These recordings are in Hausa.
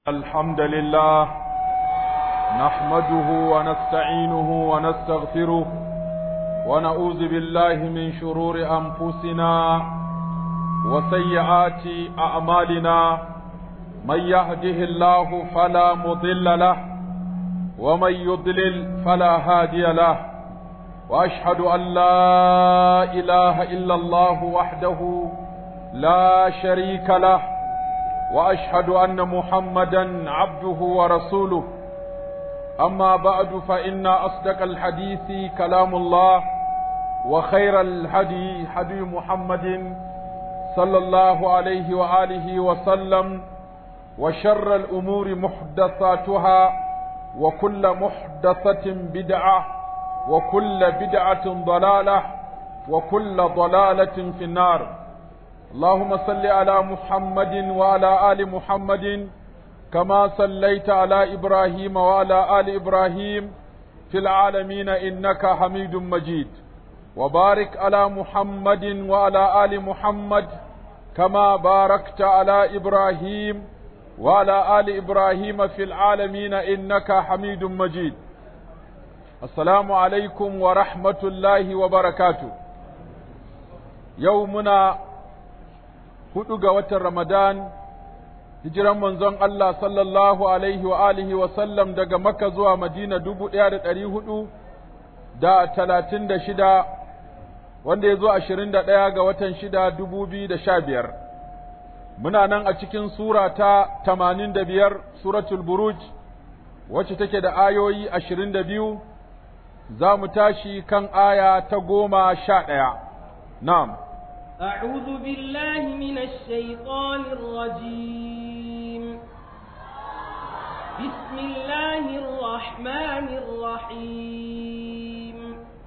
الحمد لله نحمده ونستعينه ونستغفره ونعوذ بالله من شرور أنفسنا وسيئات أعمالنا من يهده الله فلا مضل له ومن يضلل فلا هادي له وأشهد أن لا إله إلا الله وحده لا شريك له واشهد ان محمدا عبده ورسوله اما بعد فان اصدق الحديث كلام الله وخير الهدي هدي محمد صلى الله عليه واله وسلم وشر الامور محدثاتها وكل محدثه بدعه وكل بدعه ضلاله وكل ضلاله في النار اللهم صل على محمد وعلى آل محمد كما صليت على إبراهيم وعلى آل إبراهيم في العالمين إنك حميد مجيد وبارك على محمد وعلى آل محمد كما باركت على إبراهيم وعلى آل إبراهيم في العالمين إنك حميد مجيد السلام عليكم ورحمة الله وبركاته يومنا hudu ga watan Ramadan, hijiran manzon Allah sallallahu Alaihi wa alihi wa sallam daga Makka zuwa Madina dubu ɗaya da ɗari hudu da talatin da shida, wanda ya zo ashirin da ɗaya ga watan shida dubu biyu da sha biyar. Muna nan a cikin Sura ta tamanin da biyar, Suratul Buruj, wacce take da ayoyi ashirin da biyu, za mu tashi kan aya ta goma sha ɗaya. Na'am. أعوذ بالله من الشيطان الرجيم بسم الله الرحمن الرحيم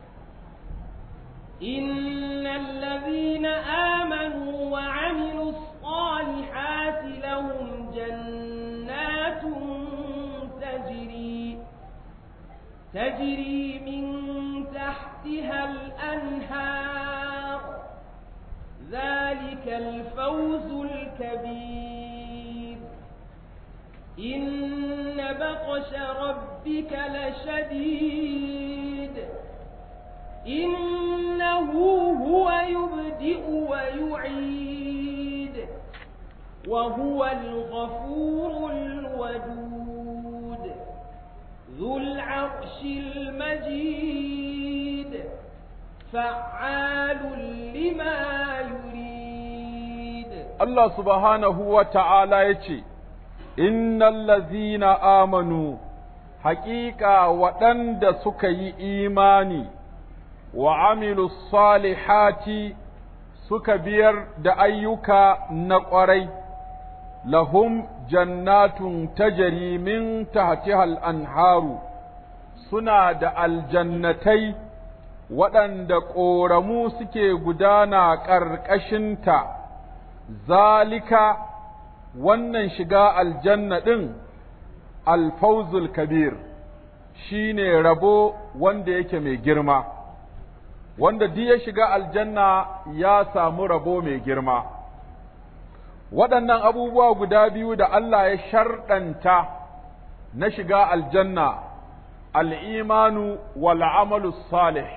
إن الذين آمنوا وعملوا الصالحات لهم جنات تجري تجري من تحتها الأنهار ذلك الفوز الكبير إن بطش ربك لشديد إنه هو يبدئ ويعيد وهو الغفور الودود ذو العرش المجيد فعال لما يريد الله سبحانه وتعالى يتي إن الذين آمنوا حقيقة وأند سكي إيماني وعملوا الصالحات سكبير دأيك نقري لهم جنات تجري من تحتها الأنهار سنة الجنتين waɗanda ƙoramu suke gudana ƙarƙashinta, zalika wannan shiga aljanna ɗin alfauzul kabir shi ne rabo wanda yake mai girma, wanda duk ya shiga aljanna ya samu rabo mai girma. Waɗannan abubuwa guda biyu da Allah ya sharɗanta na shiga aljanna, al'imanu wal amalu salih.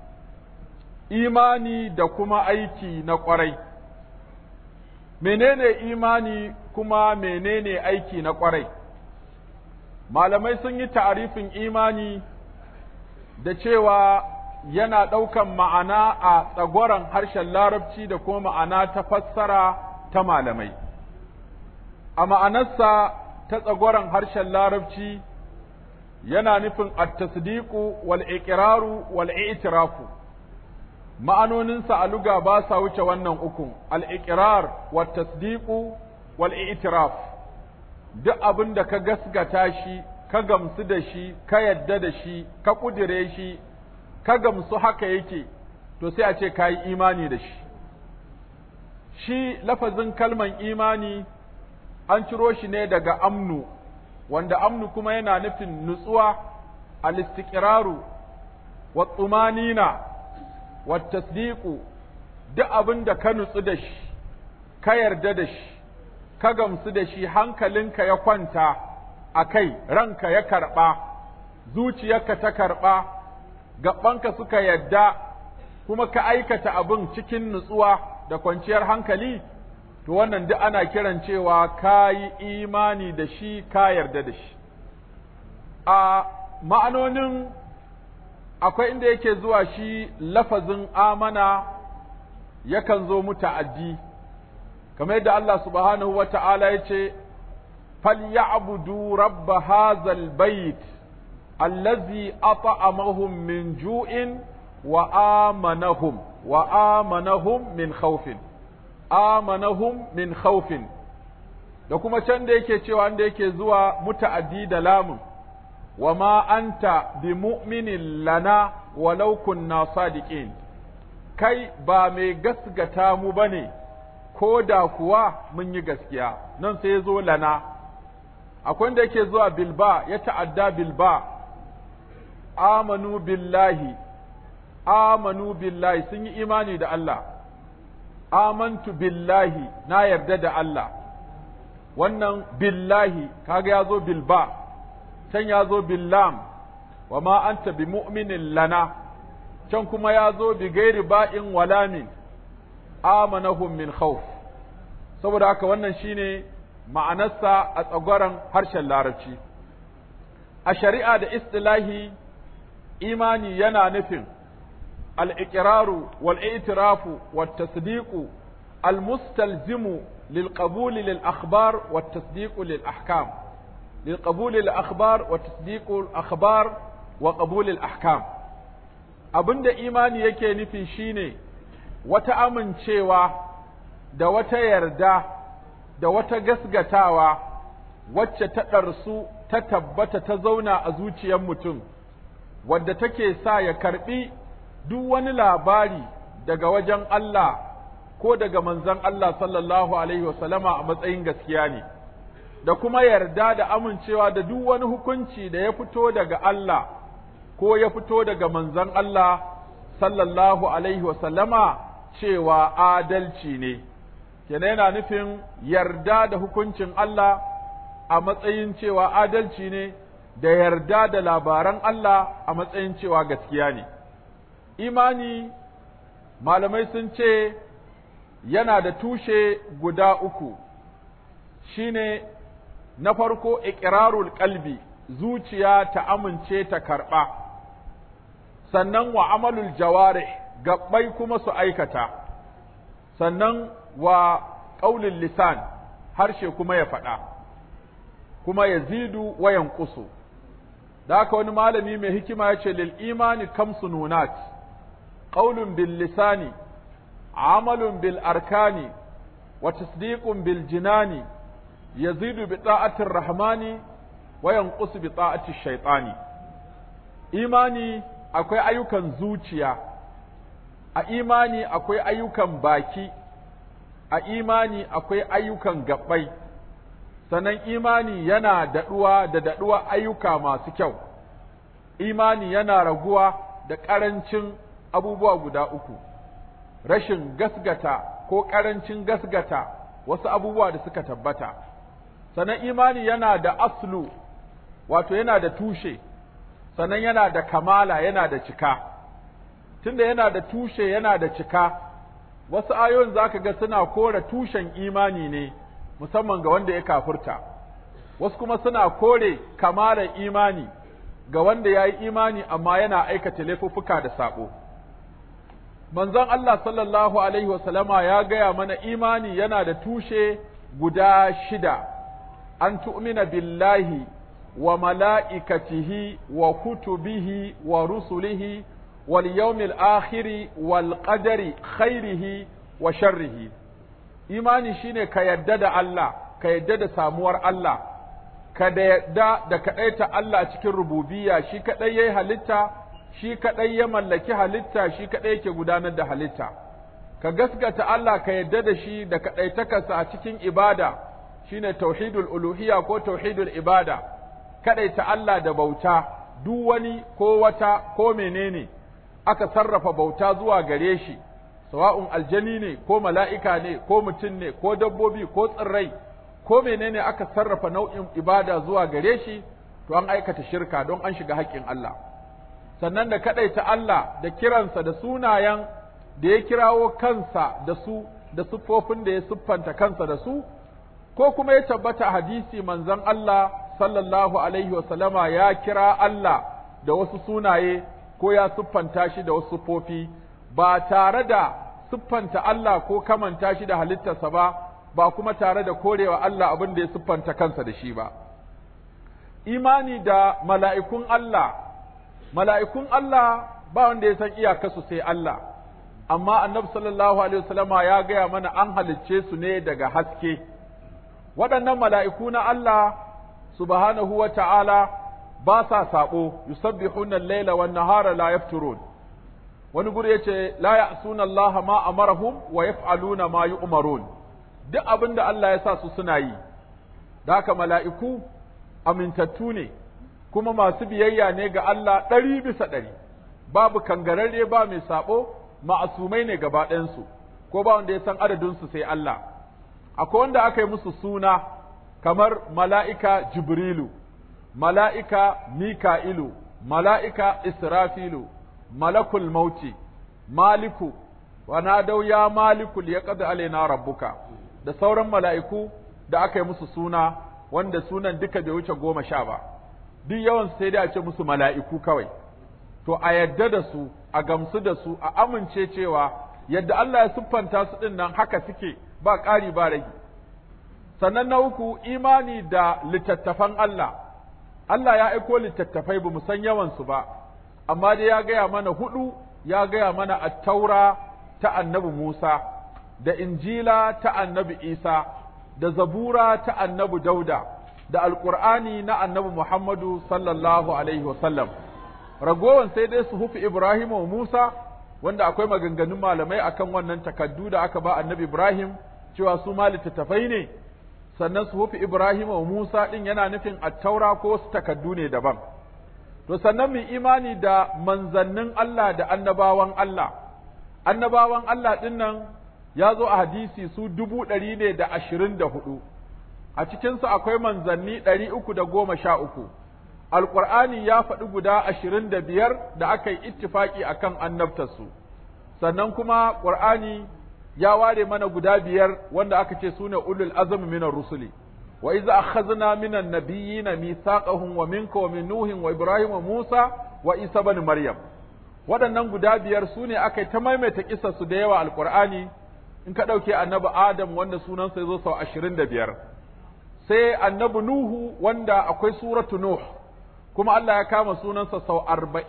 imani da kuma aiki na ƙwarai. Menene imani kuma menene aiki na ƙwarai? Malamai sun yi ta'arifin imani da cewa yana ɗaukan ma'ana a tsagoran harshen larabci da kuma ma'ana ta fassara ta malamai. A ma'anarsa ta tsagoran harshen larabci yana nufin at-tasdiqu wal iqraru wal i'tirafu ma'anoninsa a luga ba sa wuce wannan ukun al'iƙirar wa tasdiƙu wal itiraf duk abin da ka gasgata shi ka gamsu da shi ka yadda da shi ka ƙudire shi ka gamsu haka yake to sai a ce ka yi imani da shi shi lafazin kalman imani an ciro shi ne daga amnu wanda amnu kuma yana nufin nutsuwa al-istiqraru wa tsumanina wattasdiqu duk abin da ka nutsu da shi ka yarda da shi ka gamsu da shi hankalinka ya kwanta a kai ranka ya karɓa zuciyarka ta karɓa gabanka suka yadda kuma ka aikata abin cikin nutsuwa da kwanciyar hankali to wannan duk ana kiran cewa ka yi imani da shi ka yarda da shi a ma'anonin akwai inda yake zuwa shi lafazin amana yakan zo muta'addi kamar yadda Allah subhanahu wa ta'ala ya ce فليعبدوا رب هذا البيت الذي أطعمهم من جوع وآمنهم وآمنهم من خوف آمنهم من خوف da kuma can da yake cewa da yake zuwa muta'addi da lamun wa ma anta bi mu'minin lana walau kunna sadiqin kai ba mai gasgata mu bane ko da kuwa mun yi gaskiya nan sai ya zo lana akwai wanda yake zuwa bilba ya ta'adda bilba amanu billahi amanu billahi sun yi imani da Allah amantu billahi na yarda da Allah wannan billahi kaga ya zo bilba can ya zo billam wa ma anta bi mu'minin lana can kuma ya zo bi gairi ba'in walamin amanahum min khawf saboda haka wannan shine ma'anarsa a tsagwaron harshen larabci a shari'a da istilahi imani yana nufin al'ikiraru wal'itirafu والتصديق المستلزم للقبول للأخبار والتصديق للأحكام للقبول للأخبار وتصديق الأخبار وقبول الأحكام abinda imani yake nufi shine wata amincewa da wata yarda da wata gasgatawa wacce ta ɗarsu ta tabbata ta zauna a zuciyar mutum wadda take sa ya karɓi duk wani labari daga wajen Allah ko daga manzon Allah sallallahu alaihi wasallama a matsayin gaskiya ne da kuma yarda da amincewa da duk wani hukunci da ya fito daga Allah ko ya fito daga manzon Allah sallallahu alaihi wasallama cewa adalci ne kenan yana nufin yarda da hukuncin Allah a matsayin cewa adalci ne da yarda da labaran Allah a matsayin cewa gaskiya ne imani malamai sun ce yana da tushe guda uku shine na farko iqrarul qalbi zuciya ta amince ta karɓa sannan wa amalul jawarih gabbai kuma su aikata sannan wa ƙaulin lisan harshe kuma ya faɗa kuma ya zidu wa yanqusu da haka wani malami mai hikima ya ce lil imani kamsu nunat qaulun bil lisani amalun bil arkani wa tasdiqun bil jinani yazidu bi ta'atir rahmani wa yanqusu bi ta'ati shaytani imani akwai ayyukan zuciya a imani akwai ayyukan baki a imani akwai ayyukan gabbai sannan imani yana daɗuwa da daɗuwa ayyuka masu kyau imani yana raguwa da ƙarancin abubuwa guda uku rashin gasgata ko ƙarancin gasgata wasu abubuwa da suka tabbata sannan imani yana da aslu wato yana da tushe sannan yana da kamala yana da cika tunda yana da tushe yana da cika wasu ayoyin zaka ga suna kore tushen imani ne musamman ga wanda ya kafurta wasu kuma suna kore kamalar imani ga wanda ya yi imani amma yana aikata laifuffuka da saɓo manzon Allah sallallahu alaihi wasallama ya gaya mana imani yana da tushe guda shida an tu'mina billahi wa mala'ikatihi wa kutubihi wa rusulihi wal yawmil akhiri wal qadari khairihi wa sharrihi imani shine ka yadda da Allah ka yadda da samuwar Allah ka da yadda da kaɗaita Allah cikin rububiyya shi kaɗai yayi halitta shi kaɗai ya mallaki halitta shi kaɗai yake gudanar da halitta ka gaskata Allah ka yadda da shi da kaɗaitakarsa a cikin ibada shine tauhidul uluhiyya ko tauhidul ibada kaɗaita Allah da bauta duk wani ko wata ko menene aka sarrafa bauta zuwa gare shi sawa'un aljani ne ko mala'ika ne ko mutum ne ko dabbobi ko tsirrai ko menene aka sarrafa nau'in ibada zuwa gare shi to an aikata shirka don an shiga haƙƙin Allah sannan da kaɗaita Allah da kiransa da sunayen da ya kirawo kansa da su da siffofin da ya siffanta kansa da su ko kuma ya tabbata hadisi manzon Allah sallallahu alaihi wasallama ya kira Allah da wasu sunaye ko ya siffanta shi da wasu siffofi ba tare da siffanta Allah ko kamanta shi da halittarsa ba ba kuma tare da korewa Allah abin da ya siffanta kansa da shi ba imani da mala'ikun Allah mala'ikun Allah ba wanda ya san iyakarsu sai Allah amma annabi sallallahu alaihi wasallama ya gaya mana an halicce su ne daga haske waɗannan mala'iku na Allah subhanahu wa ta'ala ba sa saɓo, yusabbihuna al-laila wan nahara la yafturun wani guri yace la ya'suna Allah ma amarahum wa yaf'aluna ma yu'marun duk abin da Allah ya sa su suna yi da haka mala'iku amintattu ne kuma masu biyayya ne ga Allah ɗari bisa ɗari babu kangararre ba mai saɓo ma'asumai ne gaba ɗayansu ko ba wanda ya san adadinsu sai Allah akwai wanda aka yi musu suna kamar mala'ika Jibrilu, mala'ika Mika'ilu, mala'ika Israfilu, malakul mauti, maliku, wana dau ya malikul ya ƙada alaina rabbuka, da sauran mala'iku da aka yi musu suna wanda sunan duka bai wuce goma sha ba, duk yawan sai dai a ce musu mala'iku kawai. To, a yadda da su, a gamsu da su, a amince cewa yadda Allah ya siffanta su ɗin nan haka suke ba ƙari ba rage. sannan na uku imani da littattafan Allah Allah ya aiko littattafai ba mu san yawansu ba amma dai ya gaya mana hudu ya gaya mana attaura ta annabi Musa da injila ta annabi Isa da zabura ta annabi Dauda da alƙur'ani na annabi Muhammadu sallallahu alaihi wasallam ragowan sai dai su hufi Ibrahim wa Musa wanda akwai maganganun malamai akan wannan takaddu da aka ba annabi Ibrahim cewa su ma littattafai ne sannan suhufi Ibrahim wa Musa ɗin yana nufin attaura ko wasu takaddu ne daban. To sannan mu imani da manzannin Allah da annabawan Allah, annabawan Allah ɗin nan ya zo a hadisi su dubu ɗari ne da ashirin da hudu, a cikinsu akwai manzanni ɗari uku da goma sha uku, Alƙur'ani ya faɗi guda ashirin da biyar da aka yi ittifaƙi a kan annabtarsu, sannan kuma ƙur'ani ya ware mana guda biyar wanda aka ce sune ulul azmi minar rusuli wa iza akhadna minan nabiyyina mithaqahum wa minka wa min nuhin wa ibrahim wa musa wa isa ibn maryam waɗannan guda biyar sune aka ta maimaita kissar su da yawa alqur'ani in ka dauke annabi adam wanda sunansa yazo sau 25 sai annabi nuhu wanda akwai suratu nuh kuma Allah ya kama sunansa sau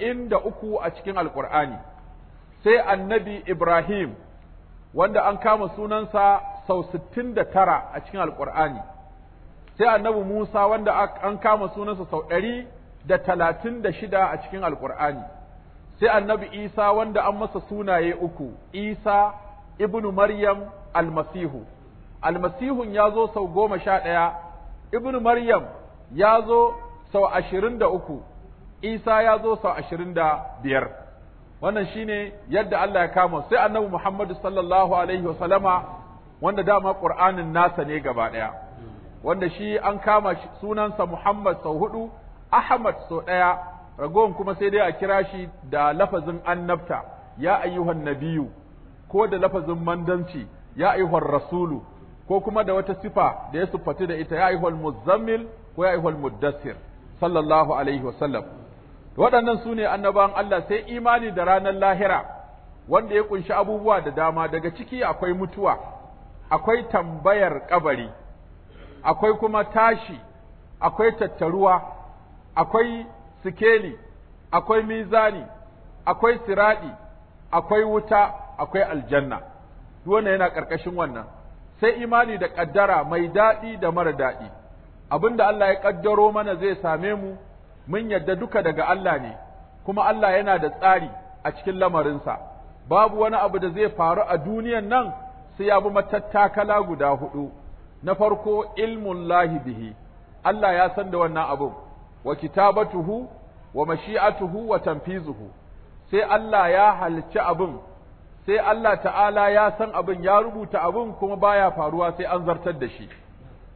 43 a cikin alqur'ani sai annabi ibrahim wanda an kama sunansa sau sittin da tara a cikin alƙur'ani sai annabi Musa wanda an kama sunansa sau ɗari da talatin da shida a cikin alƙur'ani sai annabi Isa wanda an masa sunaye uku Isa ibnu Maryam almasihu almasihun ya zo sau goma sha ɗaya ibnu Maryam ya zo sau ashirin da uku Isa ya zo sau ashirin da biyar wannan shine yadda Allah ya kama sai annabi Muhammadu sallallahu alaihi wa sallama wanda dama Qur'anin nasa ne gaba daya wanda shi an kama sunansa Muhammad sau hudu Ahmad sau daya ragowan kuma sai dai a kira shi da lafazin annabta ya ayyuhan nabiyu ko da lafazin mandanci ya ayyuhan rasulu ko kuma da wata sifa da ya siffati da ita ya ayyuhal muzammil ko ya ayyuhal muddassir sallallahu alaihi wa sallam waɗannan su ne annabawan Allah sai imani da ranar lahira wanda ya kunshi abubuwa da dama daga ciki akwai mutuwa akwai tambayar kabari akwai kuma tashi akwai tattaruwa akwai sikeli akwai mizani akwai siradi akwai wuta akwai aljanna duk wannan yana ƙarƙashin wannan sai imani da ƙaddara mai daɗi da mara daɗi abinda Allah ya ƙaddaro mana zai same mu mun yadda duka daga Allah ne, kuma Allah yana da tsari a cikin lamarinsa, babu wani abu da zai faru a duniyan nan sai ya bi matattakala guda hudu, na farko ilmun lahi bihi, Allah ya san da wannan abun, wa kitabatuhu, wa mashi'atuhu, wa tanfizuhu, sai Allah ya halicci abun, sai Allah ta'ala ya san abin ya rubuta abin kuma baya faruwa sai an zartar da shi.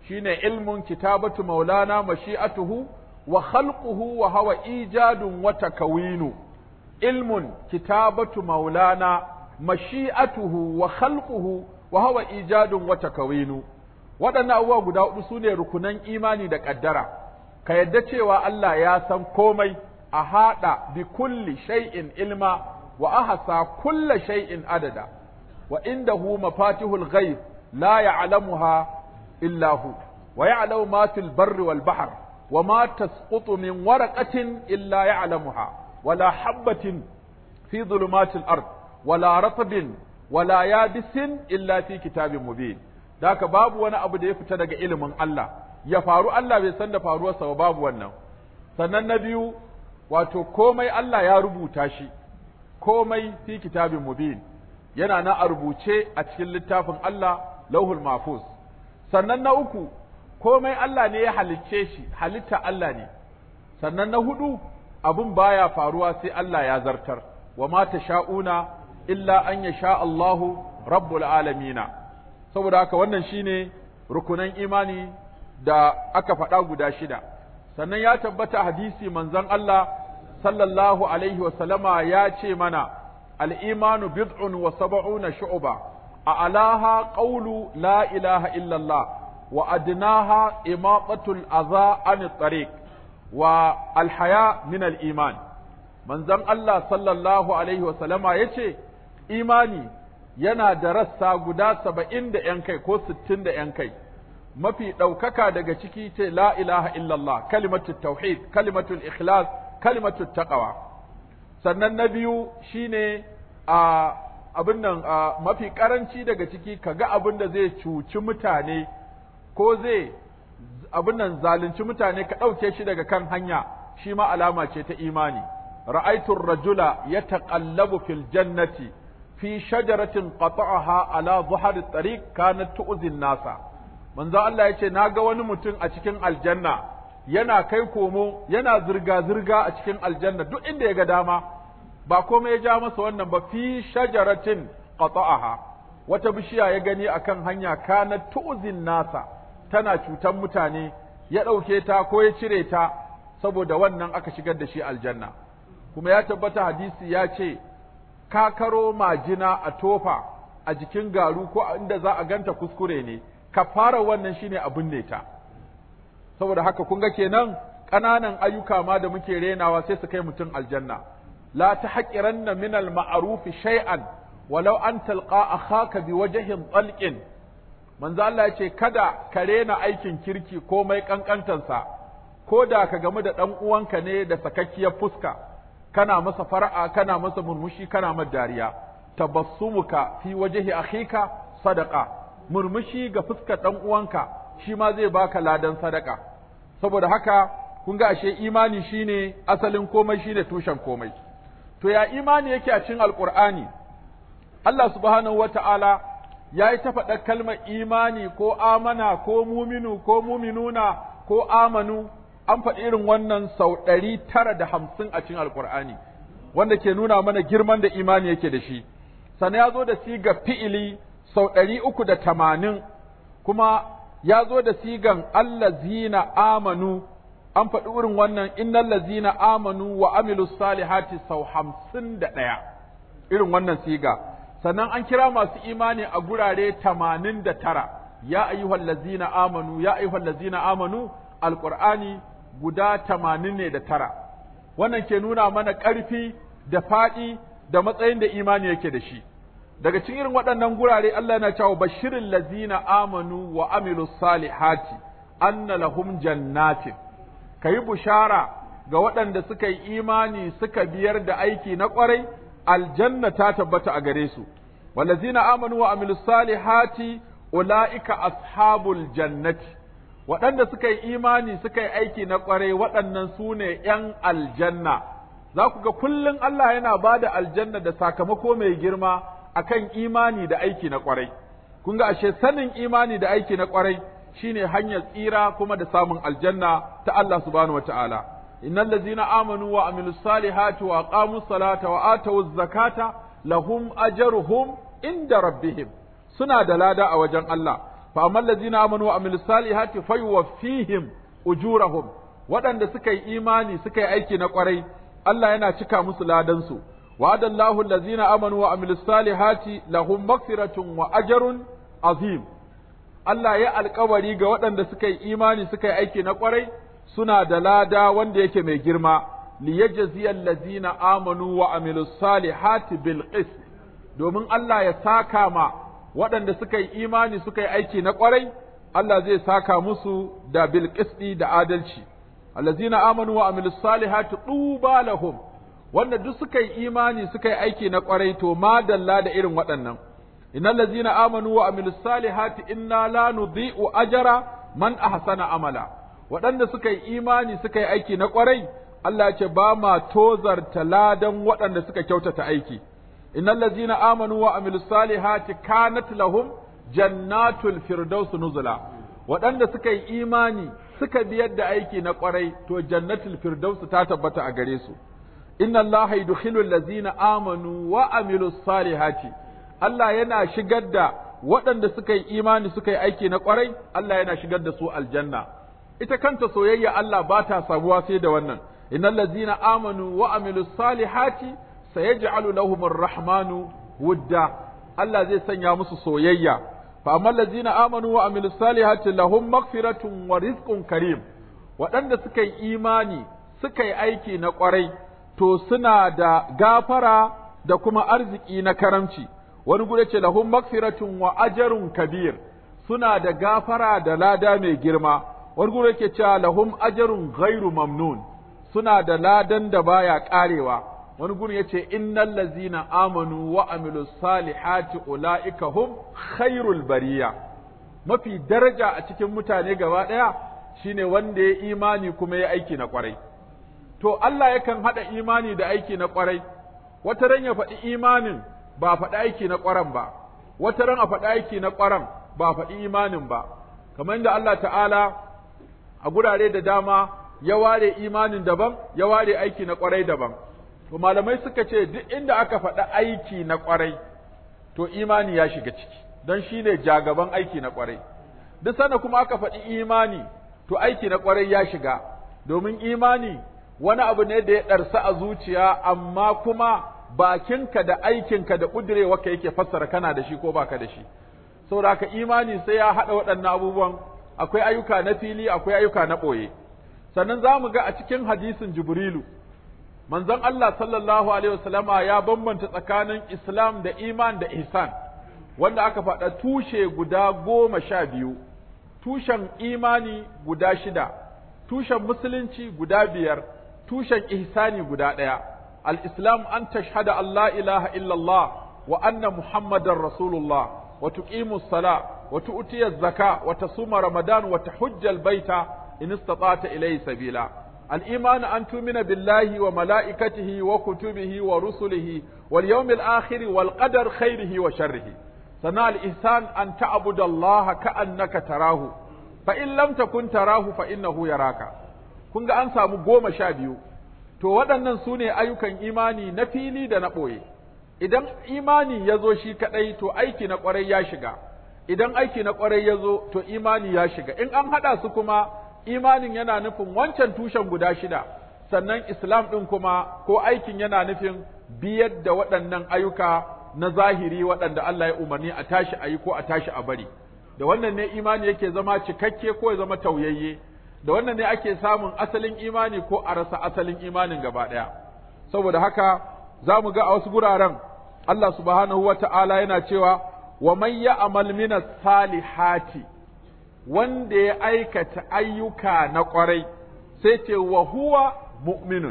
shine ilmun kitabatu maulana mashi'atuhu wa khalquhu wa hawa ijadun wa takawinu ilmun kitabatu maulana mashi'atuhu wa khalquhu wa hawa ijadun wa takawinu waɗannan abubuwa guda hudu sune rukunan imani da ƙaddara ka yadda cewa Allah ya san komai a haɗa bi kulli shay'in ilma wa ahsa kulla shay'in adada wa indahu mafatihul ghaib la ya'lamuha illa hu wa ya'lamu ma fil barri wal bahr wa ma tasqutu min waraqatin illa ya'lamuha wala habatin fi dhulumatil ard wala ratbin wala yabisin illa fi kitabin mubin daka babu wani abu da ya fita daga ilimin Allah ya faru Allah bai san da faruwarsa ba babu wannan sannan na biyu wato komai Allah ya rubuta shi komai fi kitabin mubin yana na a rubuce a cikin littafin Allah lauhul mahfuz sannan na uku komai Allah ne ya halicce shi halitta Allah ne sannan na hudu abun baya faruwa sai Allah ya zartar wa ma sha'una illa an yasha Allahu rabbul alamina saboda haka wannan shine rukunan imani da aka faɗa guda shida sannan ya tabbata hadisi manzon Allah sallallahu alaihi wa sallama ya ce mana al-imanu bid'un wa sab'una shu'ba a alaha qawlu la ilaha illallah wa adnaha imatatul adha an tariq wa al-haya min al-iman manzon Allah sallallahu alaihi wa sallama yace imani yana da rassa guda saba'in da ‘yan kai ko sittin da ‘yan kai, mafi ɗaukaka daga ciki ce la ilaha illallah, kalimatul tauhid, kalimatul ikhlas, kalimatul taqwa. Sannan na biyu shine a abin nan mafi ƙaranci daga ciki ka ga abin da zai cuci mutane ko zai abin nan zalunci mutane ka ɗauke shi daga kan hanya shi ma alama ce ta imani. Ra'aitur rajula ya taƙallabu fil jannati fi shajaratin qata'aha ala zuhar tariq kanat tu'zi nasa manzo Allah yace naga wani mutum a cikin aljanna yana kai komo yana zirga zirga a cikin aljanna duk inda ya ga dama ba komai ya ja masa wannan ba fi shajaratin qata'aha wata bishiya ya gani akan hanya kanat tu'zi nasa tana cutan mutane ya ɗauke ta ko ya cire ta saboda wannan aka shigar da shi aljanna kuma ya tabbata hadisi ya ce kakaro majina a tofa a jikin garu ko inda za a ganta kuskure ne ka fara wannan shine abin ne ta saboda haka kun ga kenan ƙananan ayyuka ma da muke renawa sai su kai mutum aljanna la tahqiranna min al ma'ruf shay'an walau an talqa akhaka bi wajhin talqin manzo Allah yace kada ka rena aikin kirki komai kankantansa ko da ka gamu da dan uwanka ne da sakakkiyar fuska kana masa fara'a kana masa murmushi kana masa dariya tabassumuka fi wajhi akhika sadaqa murmushi ga fuskar dan uwanka shi ma zai baka ladan sadaka saboda haka kun ga ashe imani shine asalin komai shine tushen komai to ya imani yake a cikin alqur'ani Allah subhanahu wata'ala ya yi ta faɗa kalmar imani ko amana ko muminu ko muminuna ko amanu an faɗi irin wannan sau ɗari tara da hamsin a cikin alkur'ani wanda ke nuna mana girman da imani yake da shi sannan ya zo da siga fi'ili sau ɗari uku da tamanin kuma ya zo da sigan allazina amanu an faɗi irin wannan innal lazina amanu wa amilu salihati sau hamsin da ɗaya irin wannan siga sannan an kira masu imani a gurare tamanin da tara ya ayyuhal lazina amanu ya ayyuhal lazina amanu alqur'ani guda tamanin ne da tara wannan ke nuna mana ƙarfi da faɗi da matsayin da imani yake da shi daga cikin irin waɗannan gurare Allah na cewa bashirin lazina amanu wa amilu salihati anna lahum jannatin kayi bushara ga waɗanda suka yi imani suka biyar da aiki na ƙwarai aljanna ta tabbata a gare su wallazina amanu wa amilu salihati ulaika ashabul jannati waɗanda suka yi imani suka yi aiki na ƙwarai waɗannan su ne ‘yan aljanna, za ku ga kullum Allah yana ba da aljanna da sakamako mai girma a kan imani da aiki na ƙwarai. Kun ga ashe sanin imani da aiki na ƙwarai shi ne hanyar tsira kuma da samun aljanna ta Allah subhanahu wa ta'ala. Innal lazina amanu wa amilu salihati wa aqamu salata wa atawu zakata lahum ajruhum inda rabbihim suna da lada a wajen Allah fa amma allazina amanu wa amilus salihati fayuwaffihim ujurahum waɗanda suka yi imani suka yi aiki na ƙwarai Allah yana cika musu ladansu wa'adallahu allazina amanu wa amilus salihati lahum maghfiratun wa ajrun azim Allah ya alkawari ga waɗanda suka yi imani suka yi aiki na ƙwarai suna da lada wanda yake mai girma liyajziyal ladzina amanu wa amilus salihati bil qist domin Allah ya saka ma waɗanda suka yi imani suka yi aiki na ƙwarai Allah zai saka musu da bil qisti da adalci allazina amanu wa amilus salihati tuba lahum wanda duk suka yi imani suka yi aiki na ƙwarai to madalla da irin waɗannan innal ladzina amanu wa amilus salihati inna la nudhi'u ajra man ahsana amala waɗanda suka yi imani suka yi aiki na ƙwarai Allah ce ba ma tozarta ladan waɗanda suka kyautata aiki innal ladzina amanu wa amilus salihati kanat lahum jannatul firdaus nuzula waɗanda suka yi imani suka biyar da aiki na ƙwarai to jannatul firdaus ta tabbata a gare su inna allaha yudkhilu allazina amanu wa amilus salihati Allah yana shigar da waɗanda suka yi imani suka yi aiki na ƙwarai Allah yana shigar da su aljanna ita kanta soyayya Allah ba ta sabuwa sai da wannan innal ladzina amanu wa amilus salihati sayaj'alu lahumur rahmanu wudda Allah zai sanya musu soyayya fa amma allazina amanu wa amilus salihati lahum maghfiratun wa rizqun karim waɗanda suka yi imani suka yi aiki na ƙwarai to suna da gafara da kuma arziki na karamci wani gure ce lahum maghfiratun wa ajrun kabir suna da gafara da lada mai girma wani gure ke cewa lahum ajrun ghairu mamnun suna da ladan da baya karewa wani gurin yace innal ladzina amanu wa amilus salihati ulaika hum khairul bariya mafi daraja a cikin mutane gaba daya shine wanda ya imani kuma ya aiki na kwarai to Allah yakan hada imani da aiki na kwarai wata ran ya faɗi imanin ba faɗi aiki na kwaran ba wata ran a faɗi aiki na kwaran ba faɗi imanin ba kamar da Allah ta'ala a gurare da dama ya ware imanin daban ya ware aiki na kwarai daban to malamai suka ce duk inda aka faɗi aiki na kwarai to imani ya shiga ciki don shi ne jagaban aiki na kwarai duk sanda kuma aka faɗi imani to aiki na kwarai ya shiga domin imani wani abu ne da ya ɗarsa a zuciya amma kuma bakinka da aikinka da ƙudurewarka yake fassara kana da shi ko baka da shi saboda haka imani sai ya haɗa waɗannan abubuwan akwai ayyuka na fili akwai ayyuka na ɓoye sannan za mu ga a cikin hadisin jibrilu manzon Allah sallallahu alaihi wasallama ya bambanta tsakanin islam da iman da ihsan wanda aka faɗa tushe guda goma sha biyu tushen imani guda shida tushen musulunci guda biyar tushen ihsani guda ɗaya al-islam an tashhada Allah ilaha illallah wa anna muhammadar rasulullah wa tuqimu sala wa tu'tiya zaka wa tasuma ramadan wa tahujja al-baita in istata'ta ilayhi sabila al-iman an tumina billahi wa malaikatihi wa kutubihi wa rusulihi wal yawmil akhir wal qadar khairihi wa sharrihi sana al-ihsan an ta'budu Allah ka'annaka tarahu fa in lam takun tarahu fa innahu yaraka kun ga an samu goma sha biyu to waɗannan su ne ayyukan imani na fili da na ɓoye idan imani ya zo shi kaɗai to aiki na ƙwarai ya shiga idan aiki na ƙwarai ya zo to imani ya shiga in an haɗa su kuma imanin yana nufin wancan tushen guda shida sannan islam ɗin kuma ko aikin yana nufin biyar da waɗannan ayyuka na zahiri waɗanda Allah ya umarni a tashi a yi ko a tashi a bari da wannan ne imani yake zama cikakke ko ya zama tauyayye da wannan ne ake samun asalin imani ko a rasa asalin imanin gaba ɗaya saboda haka za mu ga a wasu guraren Allah subhanahu wa ta'ala yana cewa wa man ya'mal minas salihati wanda ya aikata ayyuka na ƙwarai sai ce wa huwa mu'minun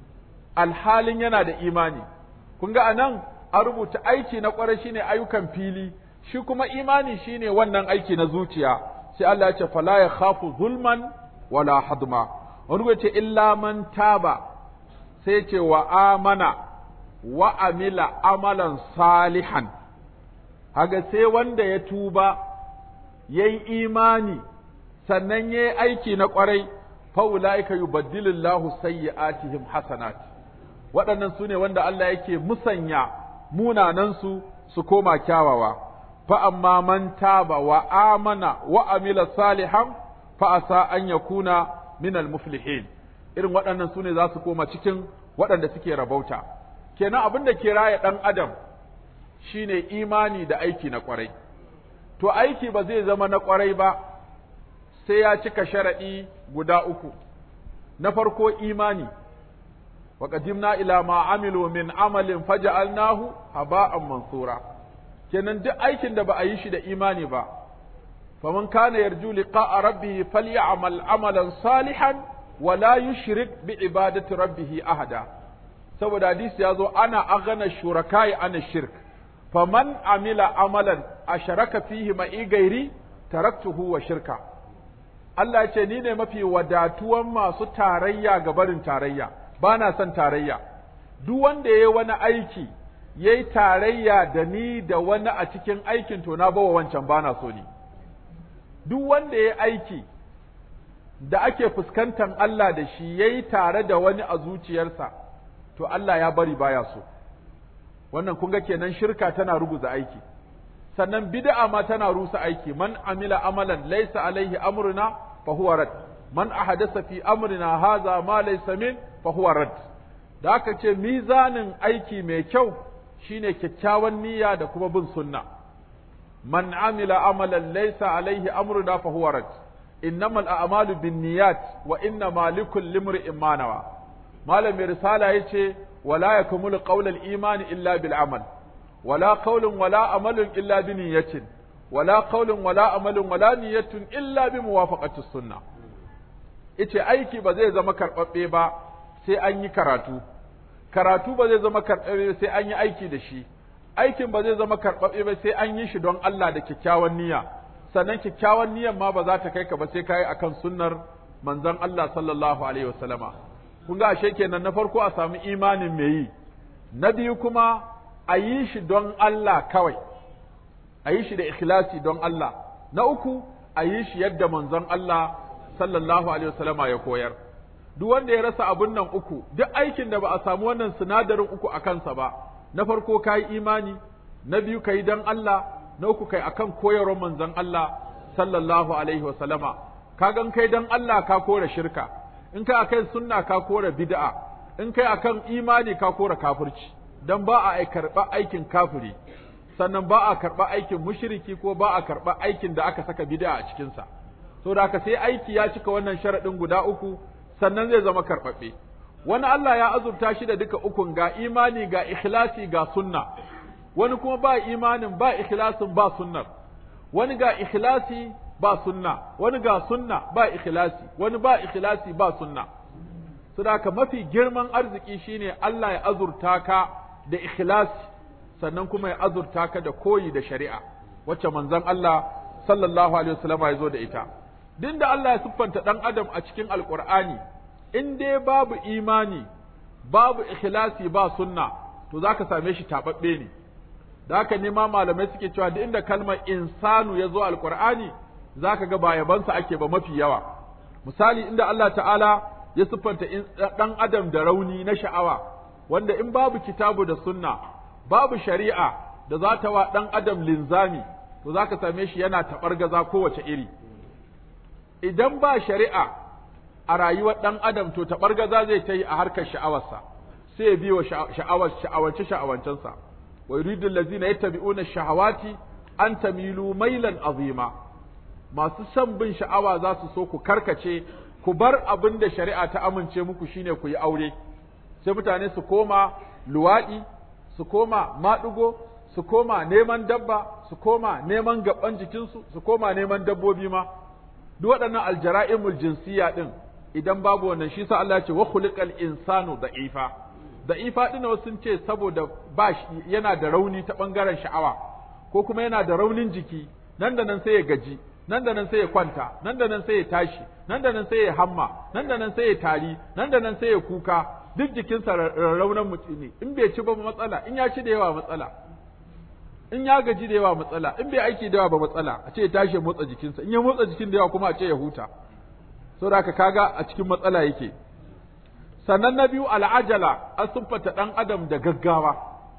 alhalin yana da imani kun ga anan a rubuta aiki na ƙwarai shine ayyukan fili shi kuma imani shine wannan aiki na zuciya sai Allah ya ce fala ya khafu zulman wala hadma wani ce illa man taba sai ce wa amana wa amila amalan salihan haga sai wanda ya tuba ya yi imani sannan ya yi aiki na ƙwarai fa'ula'ika yubaddilillahu sayyi'atihim hasanat waɗannan su ne wanda Allah yake musanya munanansu su koma kyawawa fa amma man taba wa amana wa amila salihan fa asa an yakuna min al-muflihin irin waɗannan su ne za su koma cikin waɗanda suke rabauta kenan abin da ke raya ɗan adam shine imani da aiki na ƙwarai to aiki ba zai zama na ƙwarai ba sai ya cika sharaɗi guda uku na farko imani wa qadimna ila ma amilu min amalin faja'alnahu haba'an mansura kenan duk aikin da ba a yi shi da imani ba faman kana yarju liqa'a rabbih falyamal amalan salihan wa la yushrik bi ibadati rabbih ahada saboda hadisi ya zo ana aghana shurakai ana shirk faman amila amalan asharaka fihi ma'i gairi taraktuhu wa shirka Allah ce ni ne mafi wadatuwan masu tarayya ga barin tarayya ba na son tarayya duk wanda ya yi wani aiki ya yi tarayya da ni da wani a cikin aikin to na bawa wancan ba na so ni duk wanda ya yi aiki da ake fuskantar Allah da shi ya yi tare da wani a zuciyarsa to Allah ya bari baya so wannan kun ga kenan shirka tana ruguza aiki sannan bid'a ma tana rusa aiki man amila amalan laysa alaihi amruna fa huwa rad man ahadatha fi amrina hadha ma laysa min fa huwa rad da aka ce mizanin aiki mai kyau shine kyakkyawan niyya da kuma bin sunna man amila amalan laysa alaihi amruna fa huwa rad innamal a'malu binniyat wa innama likulli imrin ma nawa malamin risala yace wala yakmulu qawlal imani illa bil amal ولا قول ولا عمل إلا بنية ولا قول ولا عمل ولا نية إلا بموافقة السنة ita aiki ba zai zama karɓaɓɓe ba sai an yi karatu karatu ba zai zama karɓaɓɓe sai an yi aiki da shi aikin ba zai zama karɓaɓɓe ba sai an yi shi don Allah da kyakkyawan niyya sannan kyakkyawan niyyan ma ba za ta kai ka ba sai kai akan sunnar manzon Allah sallallahu alaihi wasallama kun ga ashe kenan na farko a samu imanin me yi na biyu kuma a yi shi don Allah kawai, a yi shi da ikhlasi don Allah, na uku a yi shi yadda manzon Allah sallallahu Alaihi wasallama ya koyar. Duk wanda ya rasa abun nan uku, duk aikin da ba a samu wannan sinadarin uku a kansa ba, na farko ka yi imani, na biyu ka yi don Allah, na uku kai akan koyarwar manzon Allah sallallahu Alaihi wasallama. Ka gan kai don Allah ka kora shirka, in kai akan sunna ka kora bid'a, in kai akan imani ka kora kafirci. don ba a karɓa aikin kafiri sannan ba a karɓa aikin mushriki ko ba a karɓa aikin da aka saka bid'a a cikinsa so da aka sai aiki ya cika wannan sharaɗin guda uku sannan zai zama karɓaɓɓe wani Allah ya azurta shi da duka ukun ga imani ga ikhlasi ga sunna wani kuma ba imanin ba ikhlasin ba sunnar wani ga ikhlasi ba sunna wani ga sunna ba ikhlasi wani ba ikhlasi ba sunna so da mafi girman arziki shine Allah ya azurta ka da ikhlasi sannan kuma ya azurta ka da koyi da shari'a wacce manzon Allah sallallahu alaihi wasallam ya zo da ita din da Allah ya siffanta dan adam a cikin alqur'ani in dai babu imani babu ikhlasi ba sunna to zaka same shi tababbe ne da haka ne ma malamai suke cewa duk inda kalmar insanu ya zo alqur'ani zaka ga ba yabansa ake ba mafi yawa misali inda Allah ta'ala ya siffanta dan adam da rauni na sha'awa wanda in babu kitabu da sunna babu shari'a da za ta wa ɗan adam linzami to za ka same shi yana taɓar gaza kowace iri idan ba shari'a a rayuwar ɗan adam to taɓar gaza zai ta yi a harkar sha'awarsa sai ya biyo sha'awar sha'awance sha'awancensa wa yuridu allazina yattabi'una shahawati an tamilu mailan azima masu son bin sha'awa za su so ku karkace ku bar abin da shari'a ta amince muku shine ku yi aure sai mutane su koma luwaɗi su koma maɗugo su koma neman dabba su koma neman gaban jikinsu su koma neman dabbobi ma duk waɗannan aljara'imul jinsiya ɗin idan babu wannan shi sa Allah ya ce wa khuliqal insanu da'ifa da'ifa ɗin wasu sun ce saboda ba yana da rauni ta ɓangaren sha'awa ko kuma yana da raunin jiki nan da nan sai ya gaji nan da nan sai ya kwanta nan da nan sai ya tashi nan da nan sai ya hamma nan da nan sai ya tari nan da nan sai ya kuka duk jikinsa raunan mutum ne in bai ci ba matsala in ya ci da yawa matsala in ya gaji da yawa matsala in bai aiki da yawa ba matsala a ce ya tashi ya motsa jikinsa in ya motsa jikin da yawa kuma a ce ya huta saboda haka kaga a cikin matsala yake sannan na biyu al'ajala an siffata ɗan adam da gaggawa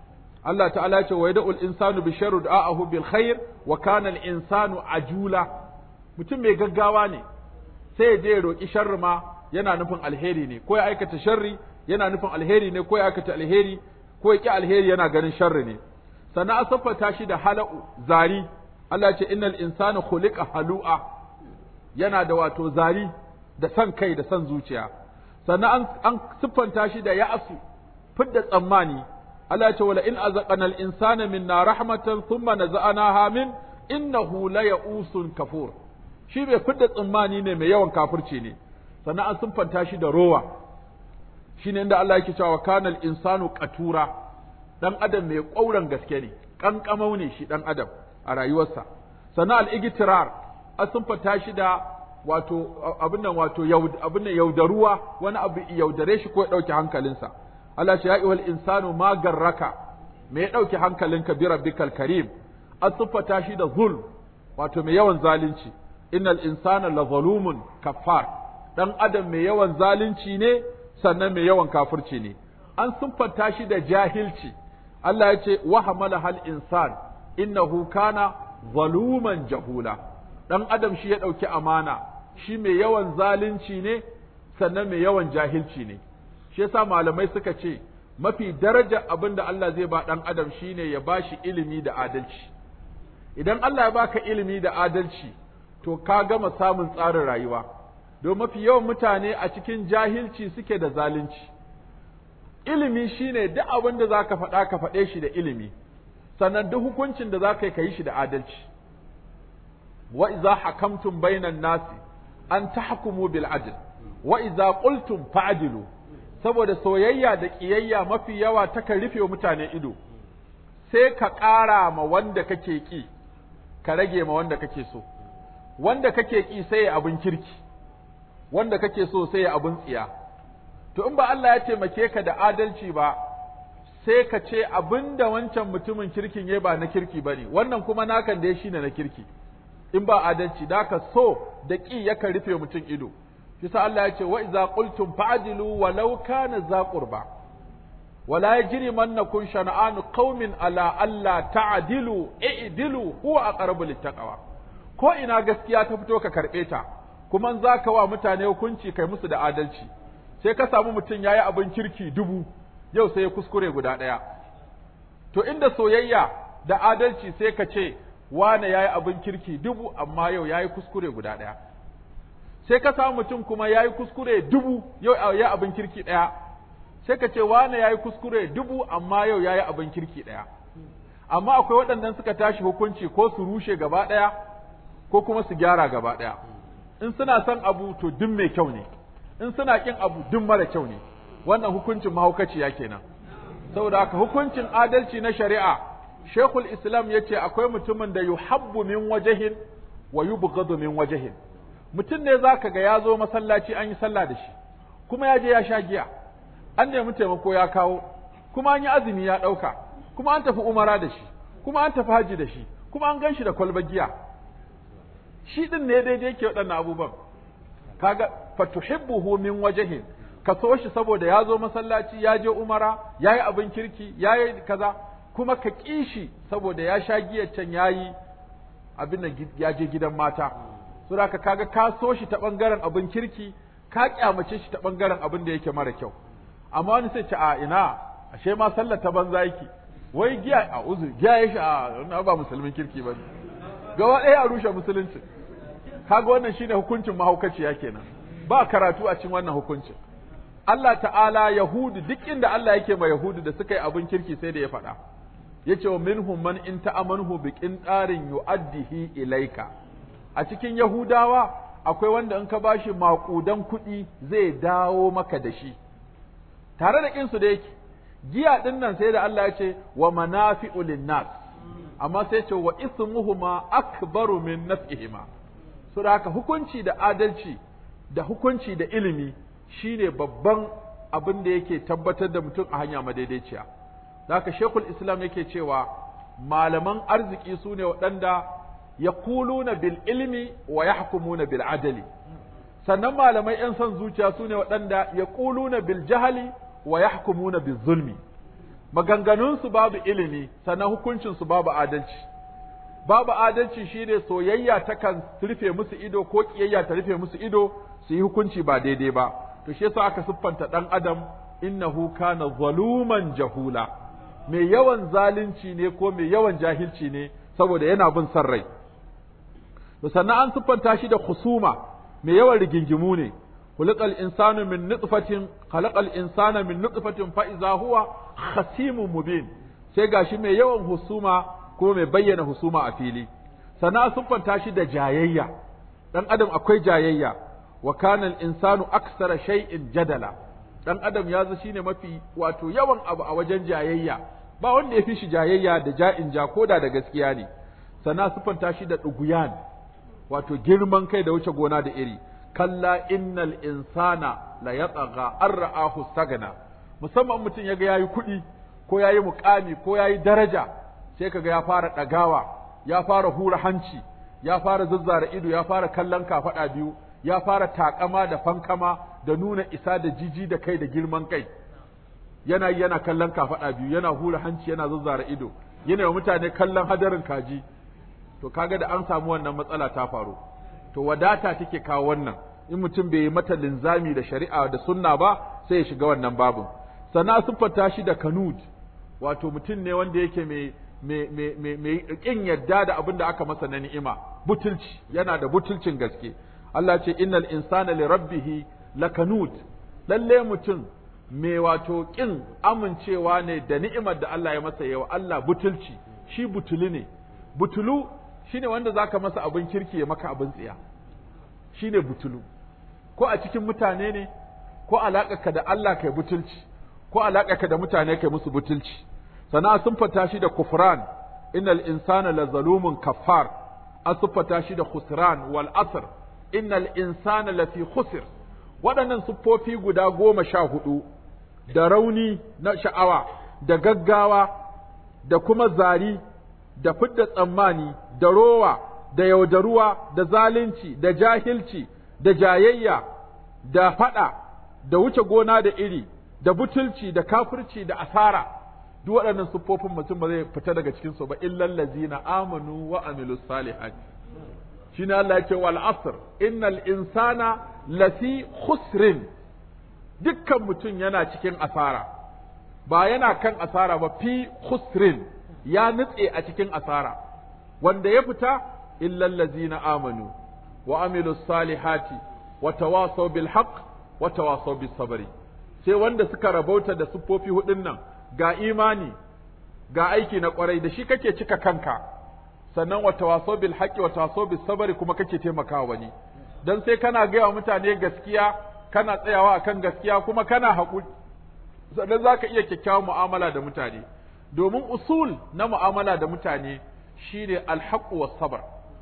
Allah ta'ala ya ce wa yad'ul insanu bi sharri da'ahu bil khair wa kana al insanu ajula mutum mai gaggawa ne sai ya je ya roki sharri ma yana nufin alheri ne ko ya aikata sharri yana nufin alheri ne ko ya aikata alheri ko ya ki alheri yana ganin sharri ne sannan an siffata shi da hala'u zari Allah ya ce innal insana khuliqa halu'a yana da wato zari da san kai da san zuciya sannan an, an siffanta shi da ya'asu fidda tsammani Allah ya ce wala in azaqana al insana minna rahmatan thumma naza'anaha min innahu la ya'usun kafur shi bai fidda tsammani ne mai yawan kafirci ne sannan an siffanta shi da rowa shine inda Allah yake cewa kana al insanu qatura dan adam mai ƙauran gaske ne kankamau ne shi dan adam a rayuwarsa sannan al-igtirar an siffanta shi da wato abin nan wato abin nan yaudaruwa wani abu yaudare shi ko ya dauke hankalinsa Allah ce ya ayyuhal insanu ma garraka me ya dauke hankalinka bi rabbikal karim an siffata shi da zulm wato mai yawan zalunci innal insana la zalumun kaffar dan adam mai yawan zalunci ne sannan mai yawan kafirci ne an siffanta shi da jahilci Allah ya ce wa hamala hal insan innahu kana zaluman jahula dan adam shi ya dauki amana shi mai yawan zalunci ne sannan mai yawan jahilci ne shi yasa malamai suka ce mafi daraja abin da Allah zai ba dan adam shine ya bashi ilimi da adalci idan Allah ya baka ilimi da adalci to ka gama samun tsarin rayuwa don mafi yawan mutane a cikin jahilci suke da zalunci ilimi shine duk abin da zaka faɗa ka faɗe shi da ilimi sannan duk hukuncin da zaka yi ka yi shi da adalci wa idza hakamtum bainan nasi an tahkumu bil adl wa idza qultum fa'dilu saboda soyayya da kiyayya mafi yawa takan rufe wa mutane ido sai ka ƙara ma wanda kake ki ka rage ma wanda kake so wanda kake ki sai ya abin kirki wanda kake so sai ya abin tsiya to in ba Allah ya taimake ka da adalci ba sai ka ce abin da wancan mutumin kirkin ya ba na kirki ba ne wannan kuma nakan da ya shine na kirki in ba adalci da ka so da ƙi yakan rufe mutum ido shi sa Allah ya ce wa iza qultum fa'dilu walau kana za qurba wala yajrimannakum shana'anu qaumin ala alla ta'dilu i'dilu huwa aqrabu littaqwa ko ina gaskiya ta fito ka karbe ta kuma za ka wa mutane hukunci kai musu da adalci sai ka samu mutum yayi abin kirki dubu yau sai ya kuskure guda ɗaya to inda soyayya da adalci sai ka ce wane yayi abin kirki dubu amma yau yayi kuskure guda ɗaya sai ka samu mutum kuma yayi kuskure dubu yau yayi abin kirki ɗaya sai ka ce wane yayi kuskure dubu amma yau yayi abin kirki ɗaya amma akwai waɗannan suka tashi hukunci ko su rushe gaba ɗaya ko kuma su gyara gaba ɗaya in suna son abu to duk mai kyau ne in suna kin abu duk mara kyau ne wannan hukuncin mahaukaciya kenan saboda haka hukuncin adalci na shari'a shekul islam ya ce akwai mutumin da yuhabbu min wajahin wa yubghadu min wajahin mutum ne zaka ga ya zo masallaci an yi sallah da shi kuma ya je ya sha giya an nemi taimako ya kawo kuma an yi azumi ya ɗauka kuma an tafi umara da shi kuma an tafi haji da shi kuma an gan shi da kwalbar giya shi din ne daidai yake waɗannan abubuwan kaga fatuhibbuhu min wajhin ka so shi saboda ya zo masallaci ya je umara ya yi abin kirki ya yi kaza kuma ka ƙi shi saboda ya sha giyar can ya yi abin da ya je gidan mata so da kaga ka so shi ta ɓangaren abin kirki ka ƙyamace shi ta ɓangaren abin da yake mara kyau amma wani sai ce a ina ashe ma sallar ta banza yake wai giya a uzur giya ya shi a ba musulmin kirki ba ne gaba ɗaya a rushe musulunci kaga wannan shine hukuncin mahaukaciya kenan ba karatu a cikin wannan hukuncin Allah ta'ala Yahudu duk inda Allah yake ma Yahudu da suka yi abin kirki sai da ya faɗa yace wa minhum man in ta'amanhu bi qintarin yu'addihi ilaika a cikin Yahudawa akwai wanda in ka bashi maƙudan kuɗi zai dawo maka da shi tare da kinsu da yake giya din nan sai da Allah ya ce wa manafi'u linnas amma sai ce wa ismuhuma akbaru min naf'ihima so da haka hukunci da adalci da hukunci da ilimi shine babban abin da yake tabbatar da mutum a hanya madaidaiciya da haka shekul islam yake cewa malaman arziki su ne waɗanda ya kuluna bil ilmi wa ya bil adali sannan malamai 'yan son zuciya su ne waɗanda ya kuluna bil jahali wa ya bil zulmi maganganunsu babu ilimi sannan hukuncinsu babu adalci babu adalci shine soyayya takan rufe musu ido ko kiyayya ta rufe musu ido su yi hukunci ba daidai ba to shi yasa aka siffanta dan adam innahu kana zaluman jahula mai yawan zalunci ne ko mai yawan jahilci ne saboda yana bin son rai to sannan an siffanta shi da khusuma mai yawan rigingimu ne khuliqal insanu min nutfatin khalaqal insana min nutfatin fa iza huwa khasimun mubin sai gashi mai yawan husuma ko mai bayyana husuma a fili sannan an siffanta shi da jayayya dan adam akwai jayayya wa kana al insanu aksara shay'in jadala dan adam ya zo shine mafi wato yawan abu a wajen jayayya ba wanda ya fi shi jayayya da ja'in ja koda da gaskiya ne sana sufanta shi da ɗuguyan wato girman kai da wuce gona da iri kalla innal insana la yatagha an ra'ahu stagna musamman mutum yaga yayi kuɗi ko yayi muƙami ko yayi daraja sai kaga ya fara ɗagawa ya fara hura hanci ya fara zazzara ido ya fara kallon kafaɗa biyu ya fara takama da fankama da nuna isa da jiji da kai da girman kai yana yana kallon kafaɗa biyu yana hura hanci yana zazzara ido yana wa mutane kallon hadarin kaji to kaga da an samu wannan matsala ta faru to wadata take kawo wannan in mutum bai yi mata linzami da shari'a da sunna ba sai ya shiga wannan babin sannan siffata shi da kanud wato mutum ne wanda yake mai mai mai mai kin yadda da abin da aka masa na ni'ima butulci yana da butulcin gaske Allah ce innal insana li rabbih lakanud lalle mutum mai wato kin amincewa ne da ni'imar da Allah ya masa yawa Allah butulci shi butulu ne butulu shine wanda zaka masa abin kirki ya maka abin tsiya shine butulu ko a cikin mutane ne ko ka da Allah kai butulci ko ka da mutane kai musu butulci sana sun fata shi da kufran innal insana la zalumun kaffar an siffata shi da khusran wal asr innal insana lafi khusr waɗannan siffofi guda goma sha hudu da rauni na sha'awa da gaggawa da kuma zari da fidda tsammani da rowa da yaudaruwa da zalunci da jahilci da jayayya da fada da wuce gona da iri da butulci da kafirci da asara duk waɗannan siffofin mutum ba zai fita daga cikin su ba illal ladzina amanu wa amilus salihati shine Allah ya ce wal asr innal insana lafi khusrin dukkan mutum yana cikin asara ba yana kan asara ba fi khusrin ya nutse a cikin asara wanda ya fita illal ladzina amanu wa amilus salihati wa tawasaw bil haqq wa tawasaw bis sabri sai wanda suka rabauta da siffofi hudun nan ga imani ga aiki na kwarai da shi kake cika kanka sannan wa tawasaw bil haqqi wa tawasaw bis sabri kuma kake taimakawa wani dan sai kana gaya wa mutane gaskiya kana tsayawa akan gaskiya kuma kana haƙuri sannan zaka iya kyakkyawan mu'amala da mutane domin usul na mu'amala da mutane shine alhaqqu was sabr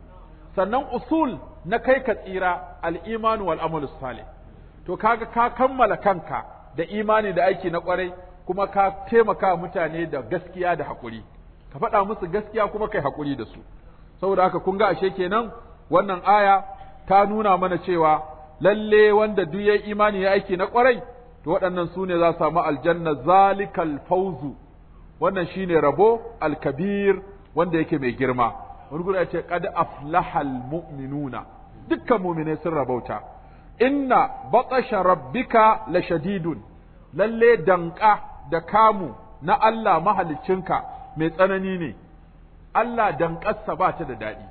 sannan usul na kai ka tsira al-iman wal amalu salih to kaga ka kammala kanka da imani da aiki na kwarai kuma ka taimaka mutane da gaskiya da haƙuri ka faɗa musu gaskiya kuma kai haƙuri da su saboda haka kun ga ashe kenan wannan aya ta nuna mana cewa lalle wanda duk ya imani ya aiki na kwarai to waɗannan su ne za su samu aljanna zalikal fauzu wannan shine rabo alkabir wanda yake mai girma wani gudu ya ce qad aflahal mu'minuna dukkan mu'minai sun rabauta inna batasha rabbika la shadidun lalle danka da kamu na Allah mahaliccinka mai tsanani ne Allah danƙarsa ba ta da daɗi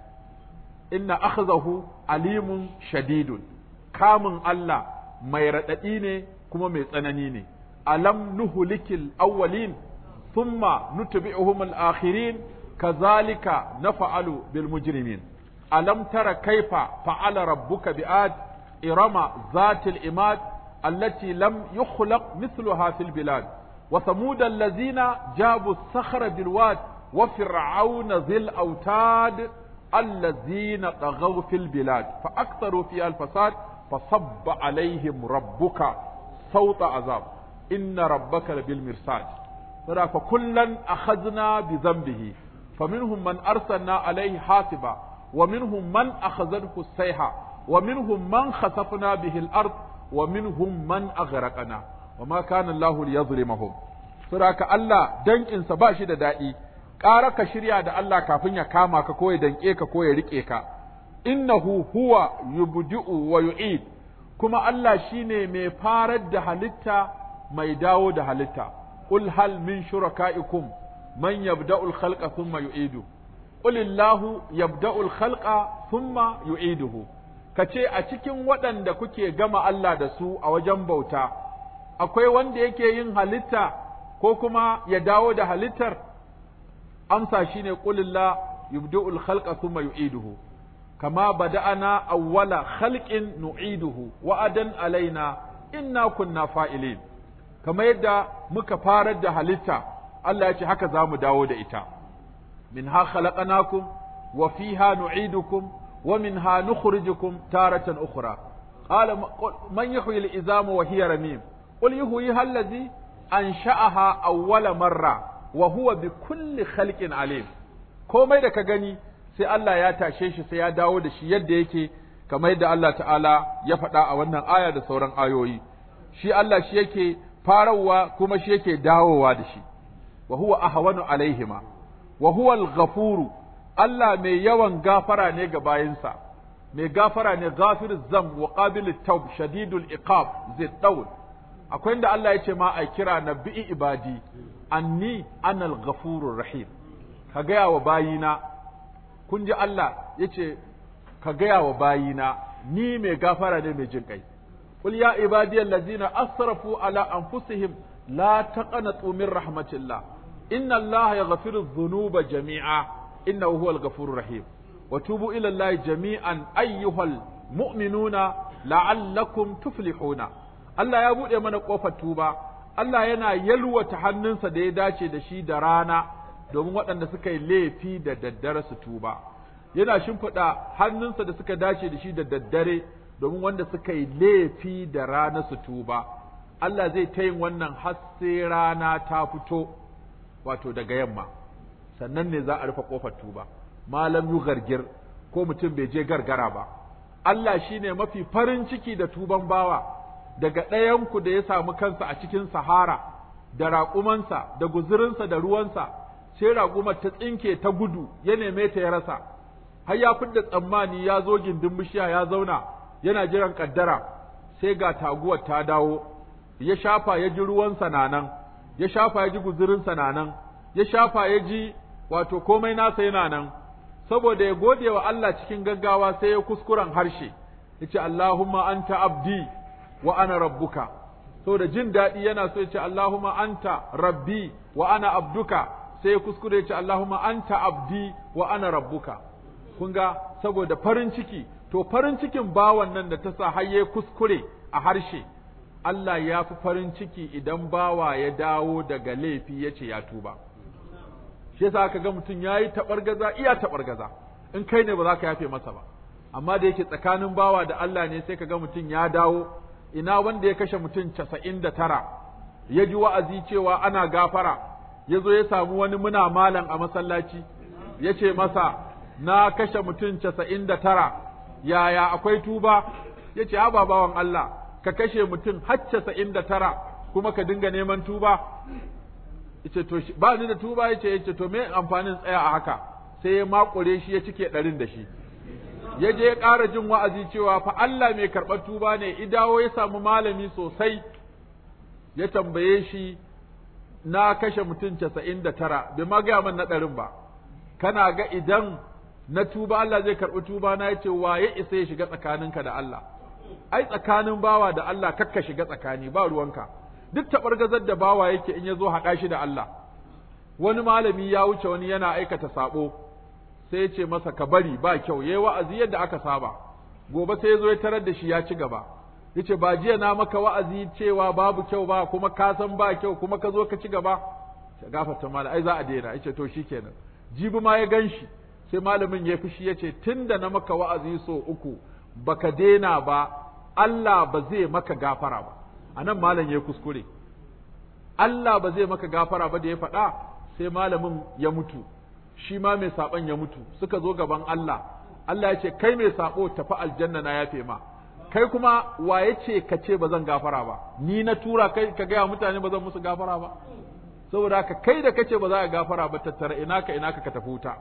inna akhzahu alimun shadidun kamun Allah mai raɗaɗi ne kuma mai tsanani ne alam nuhulikil awwalin thumma nutbi'uhum al-akhirin kazalika naf'alu bil mujrimin alam tara kaifa fa'ala rabbuka bi'ad irama zatil imad allati lam yukhlaq mithluha fil bilad wa thamud allazina jabu as-sakhra bil wad wa fir'auna dhil autad الذين طغوا في البلاد فأكثروا فيها الفساد فصب عليهم ربك صوت عذاب إن ربك بالمرصاد فكلا أخذنا بذنبه فمنهم من أرسلنا عليه حاسبا ومنهم من أخذته السيحة ومنهم من خسفنا به الأرض ومنهم من أغرقنا وما كان الله ليظلمهم saboda Allah danƙinsa ba shi da daɗi ƙara ka shirya da Allah kafin ya kama ka ko ya danƙe ka ko ya riƙe ka innahu huwa yubdi'u wa yu'id kuma Allah shine mai farar da halitta mai dawo da halitta qul hal min shuraka'ikum man yabda'u al-khalqa thumma yu'idu qul illahu yabda'u al-khalqa thumma yu'iduhu kace a cikin waɗanda kuke gama Allah da su a wajen bauta akwai wanda yake yin halitta ko kuma ya dawo da halittar amsa shine qulillah yubdi'u al-khalqa thumma yu'iduhu kama bada'ana awwala khalqin nu'iduhu wa'adan alaina inna kunna fa'ilin kama yadda muka farar da halitta Allah ya ce haka za mu dawo da ita minha khalaqnakum wa fiha nu'idukum wa minha nukhrijukum taratan ukhra qala man yuhyi al-izama wa hiya ramim qul yuhyiha allazi ansha'aha awwala marra wa huwa bi kulli khalqin alim komai da ka gani sai Allah ya tashe shi sai ya dawo da shi yadda yake kamar yadda Allah ta'ala ya faɗa a wannan aya da sauran ayoyi shi Allah shi yake farawa kuma shi yake dawowa da shi wa huwa ahwanu alaihima wa huwa al-ghafuru Allah mai yawan gafara ne ga bayinsa mai gafara ne ghafir zam wa qabil tawb shadidul iqab zai dawl akwai inda Allah ya ce ma a kira nabi'i ibadi anni anal ghafurur rahim ka gaya wa bayina kun ji Allah ya ce ka gaya wa bayina ni mai gafara ne mai jin kai qul ya ibadiyal ladzina asrafu ala anfusihim la taqnatu min rahmatillah inna allaha yaghfiru dhunuba jami'a innahu huwal ghafurur rahim wa tubu ila allahi jami'an ayyuhal mu'minuna la'allakum tuflihuna Allah ya buɗe mana ƙofar tuba Allah yana yalwata hannunsa da ya dace da shi da rana domin waɗanda suka yi laifi da daddare su tuba yana shimfiɗa hannunsa da suka dace da shi da daddare domin wanda suka yi laifi da rana su tuba Allah zai ta yin wannan har sai rana ta fito wato daga yamma sannan ne za a rufe ƙofar tuba malam yu gargir ko mutum bai je gargara ba Allah shine mafi farin ciki da tuban bawa daga ɗayanku da ya samu kansa a cikin sahara da raƙumansa da guzurinsa da ruwansa sai raƙumar ta tsinke ta gudu ya neme ta ya rasa har ya fidda tsammani ya zo gindin bishiya ya zauna yana jiran kaddara sai ga taguwar ta dawo ya shafa ya ji ruwansa na nan ya shafa ya ji guzurinsa na nan ya shafa ya ji wato komai nasa yana nan saboda ya gode wa Allah cikin gaggawa sai ya kuskuren harshe yace Allahumma anta abdi wa ana rabbuka saboda jin daɗi yana so yace Allahumma anta rabbi wa ana abduka sai ya kuskure yace Allahumma anta abdi wa ana rabbuka kun ga saboda farin ciki to farin cikin bawan nan da ta sa har ya kuskure a harshe Allah ya fi farin ciki idan bawa ya dawo daga laifi ya ce ya tuba shi yasa aka ga mutum ya yi taɓargaza iya taɓargaza in kai ne ba za ka yafe masa ba amma da yake tsakanin bawa da Allah ne sai ka ga mutum ya dawo ina wanda ya kashe mutum casa'in da tara ya ji wa'azi cewa ana gafara ya zo ya samu wani muna malam a masallaci ya ce masa na kashe mutum casa'in da tara yaya akwai tuba ya ce haba bawan Allah ka kashe mutum har casa'in da tara kuma ka dinga neman tuba yace to ba ni da tuba yace yace to me amfanin tsaya a haka sai ya makure shi ya cike ɗarin da shi ya je ya ƙara jin wa'azi cewa fa Allah mai karɓar tuba ne idawo ya samu malami sosai ya tambaye shi na kashe mutum casa'in da tara bai ma gaya man na ɗarin ba kana ga idan na tuba Allah zai karɓi tuba na yace wa ya isa ya shiga tsakaninka da Allah ai tsakanin bawa da Allah kakka shiga tsakani ba ruwanka duk taɓargazar da bawa yake in ya zo haɗa shi da Allah wani malami ya wuce wani yana aikata saɓo sai ya ce masa ka bari ba kyau yayi wa'azi yadda aka saba gobe sai ya zo ya tarar da shi ya ci gaba yace ba jiya na maka wa'azi cewa babu kyau ba kuma ka san ba kyau kuma ka zo ka ci gaba ya gafarta malam ai za a daina yace to shikenan jibi ma ya ganshi sai malamin ya fushi yace tunda na maka wa'azi so uku baka daina ba Allah ba zai maka gafara ba anan malam ya kuskure Allah ba zai maka gafara ba da ya faɗa sai malamin ya mutu shi ma mai saɓon ya mutu suka zo gaban Allah Allah ya ce kai mai saɓo tafi aljanna na yafe ma kai kuma wa ya ce ka ce ba zan gafara ba ni na tura kai ka gaya mutane ba zan musu gafara ba saboda haka kai da kace ba za ka gafara ba tattara ina ka ina ka ka tafi wuta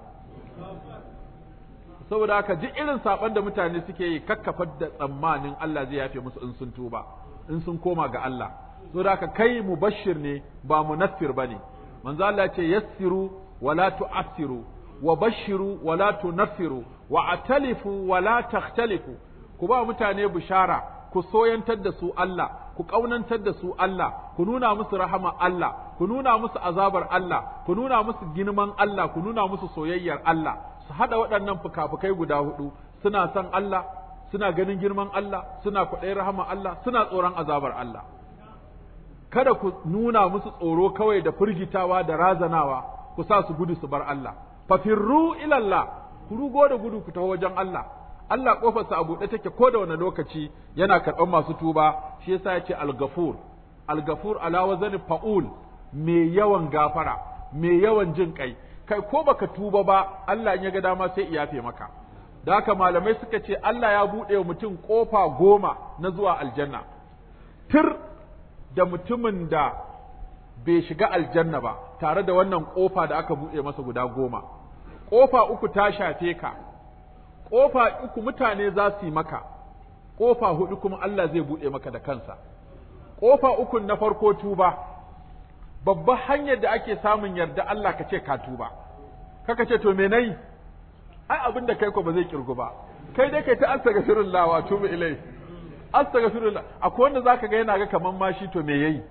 saboda haka ji irin saban da mutane suke yi kakkafar da tsammanin Allah zai yafe musu in sun tuba in sun koma ga Allah saboda haka kai mubashir ne ba munaffir bane manzo Allah ya ce yassiru wala tu'assiru wa bashiru wala tunaffiru wa atalifu wala takhtalifu ku ba mutane bishara ku soyantar da su Allah ku ƙaunantar da su Allah ku nuna musu rahama Allah ku nuna musu azabar Allah ku nuna musu girman Allah ku nuna musu soyayyar Allah su hada waɗannan fukafukai guda hudu suna son Allah suna ganin girman Allah suna kwaɗayin rahama Allah suna tsoron azabar Allah kada ku nuna musu tsoro kawai da firgitawa da razanawa ku sa su gudu su bar Allah fafirru ilallah ku rugo da gudu ku taho wajen Allah Allah kofarsa a buɗe take ko da wani lokaci yana karɓar masu tuba shi yasa ya ce al-ghafur al-ghafur ala wazani fa'ul mai yawan gafara mai yawan jin kai kai ko baka tuba ba Allah in ya ga dama sai iyafe maka da haka malamai suka ce Allah ya buɗe wa mutum kofa goma na zuwa aljanna tir da mutumin da bai shiga aljanna ba tare da wannan kofa da aka buɗe masa guda goma kofa uku ta shafe ka ƙofa uku mutane za su yi maka, ƙofa huɗu kuma Allah zai buɗe maka da kansa. Ƙofa ukun na farko tuba, babbar hanyar da ake samun yarda Allah ka ce ka tuba, kaka ce to me nayi? Ai abin da kai ko ba zai kirgu ba, kai dai kai ta astaghfirullah wa tubu ilai. Astaghfirullah, akwai wanda zaka ga yana ga kaman ma shi to me yayi?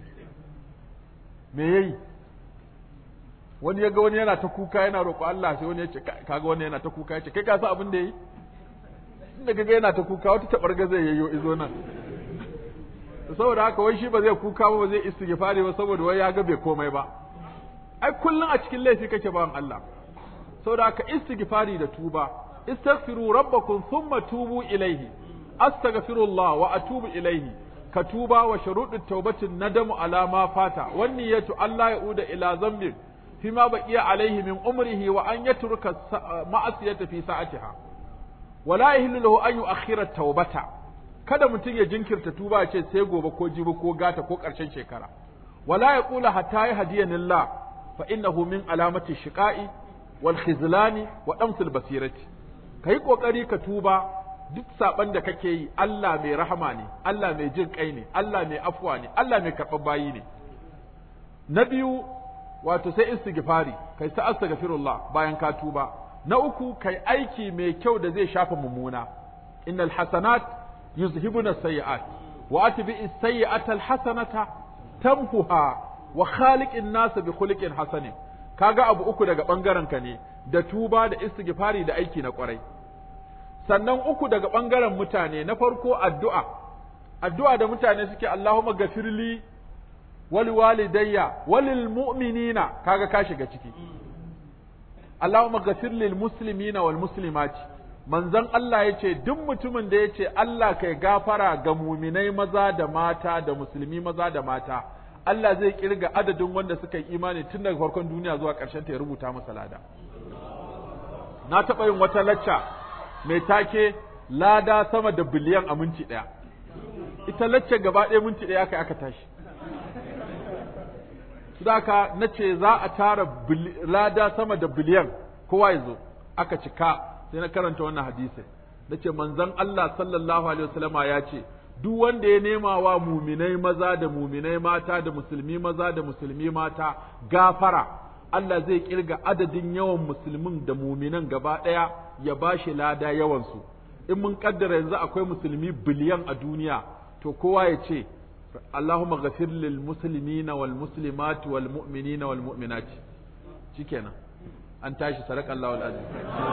Me yayi? wani ya ga wani yana ta kuka yana roƙo Allah sai wani ya ce kaga wani yana ta kuka ya ce kai ka san abin da yi inda kaga yana ta kuka wata tabarga zai yayyo izo nan saboda haka wai shi ba zai kuka ba ba zai istighfari ba saboda wai ya ga bai komai ba ai kullun a cikin laifi kake bawan Allah saboda haka istighfari da tuba istaghfiru rabbakum thumma tubu ilaihi astaghfirullah wa atubu ilaihi ka tuba wa shuruɗin taubatin nadamu ala ma fata wan niyyatu Allah ya'uda ila zambin فيما بقي عليه من عمره وأن يترك معصية في ساعتها ولا يهل له أن يؤخر التوبة kada mutum ya jinkirta tuba ya ce sai gobe ko jibi ko gata ko ƙarshen shekara wala ya kula hatta ya hadiyanillah fa innahu min alamati shiqa'i wal khizlani wa damsil basirati kai kokari ka tuba duk saban da kake yi Allah mai rahama ne Allah mai jin kai ne Allah mai afwa ne Allah mai karɓar bayi ne na biyu wato sai istighfari kai ta astaghfirullah bayan ka tuba na uku kai aiki mai kyau da zai shafa mummuna innal hasanat yuzhibuna sayyi'at wa atbi as-sayyi'ata al-hasanata tamhuha wa khaliqin nas bi khuliqin hasanin kaga abu uku daga bangaren ka ne da tuba da istighfari da aiki na kwarai sannan uku daga bangaren mutane na farko addu'a addu'a da mutane suke Allahumma gafirli waliwalidayya walil mu'minina kaga ka shiga ciki Allahumma ghafir lil muslimina wal muslimati manzon Allah yace duk mutumin da yace Allah kai gafara ga muminai maza da mata da musulmi maza da mata Allah zai kirga adadin wanda suka yi imani tun daga farkon duniya zuwa ƙarshen ta ya rubuta masa lada na taɓa yin wata lacca mai take lada sama da biliyan a minti ɗaya ita lacca gaba ɗaya minti ɗaya aka aka tashi Sudaka na ce za a tara lada sama da biliyan kowa ya zo aka cika sai na karanta wannan hadisai na ce manzon Allah sallallahu alaihi wasallama ya ce duk wanda ya nema wa muminai maza da muminai mata da musulmi maza da musulmi mata gafara Allah zai kirga adadin yawan musulmin da muminan gaba ɗaya ya bashi lada yawansu in mun kaddara yanzu akwai musulmi biliyan a duniya to kowa ya ce اللهم غفر للمسلمين والمسلمات والمؤمنين والمؤمنات shikenan an tashi sadaka Allahu alazim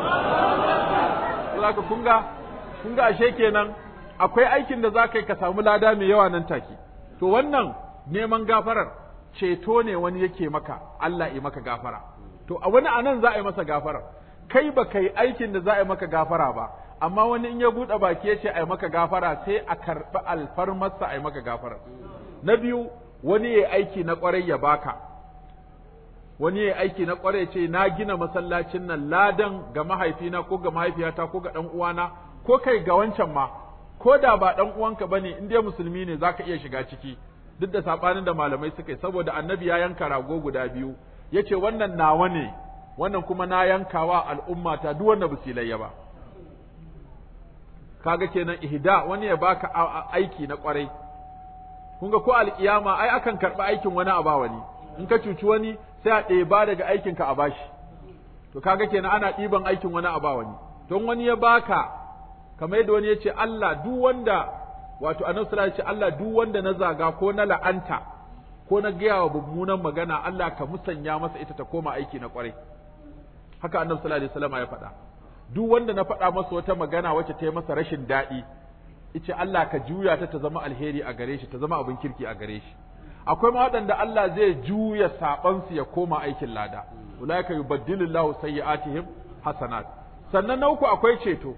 saboda kun ga kun ga ashe kenan akwai aikin da zaka yi ka samu lada mai yawa nan take to wannan neman gafarar ceto ne wani yake maka Allah yi maka gafara to a wani anan za a yi masa gafara kai ba kai aikin da za a yi maka gafara ba amma wani in ya buɗe baki ya ce a yi maka gafara sai a karɓi alfarmarsa a yi maka gafara na biyu wani ya aiki na ƙwarai ya baka wani ya aiki na ƙwarai ce na gina masallacin nan ladan ga mahaifina ko ga mahaifiyata ko ga ɗan uwana ko kai ga wancan ma ko da ba ɗan uwanka ba ne in dai musulmi ne za ka iya shiga ciki duk da sabanin da malamai suka yi saboda annabi ya yanka rago guda biyu yace wannan nawa ne wannan kuma na yankawa al'umma ta duk wanda basu layya ba kaga kenan ihda wani ya baka aiki na kwarai kun ga ko alkiyama ai akan karɓi aikin wani a ba wani in ka cuci wani sai a ɗeba daga aikinka a bashi to kaga kenan ana ɗiban aikin wani a ba wani don wani ya baka kamar yadda wani ya ce Allah duk wanda wato annabi sallallahu alaihi Allah duk wanda na zaga ko na la'anta ko na gaya wa mummunan magana Allah ka musanya masa ita ta koma aiki na kwarai haka annabi sallallahu alaihi wasallam ya faɗa duk wanda na faɗa masa wata magana wacce ta yi masa rashin daɗi ice Allah ka juya ta ta zama alheri a gare shi ta zama abin kirki a gare shi akwai ma waɗanda Allah zai juya saɓansu ya koma aikin lada ulaika yubaddilullahu sayyi'atihim hasanat sannan na uku akwai ceto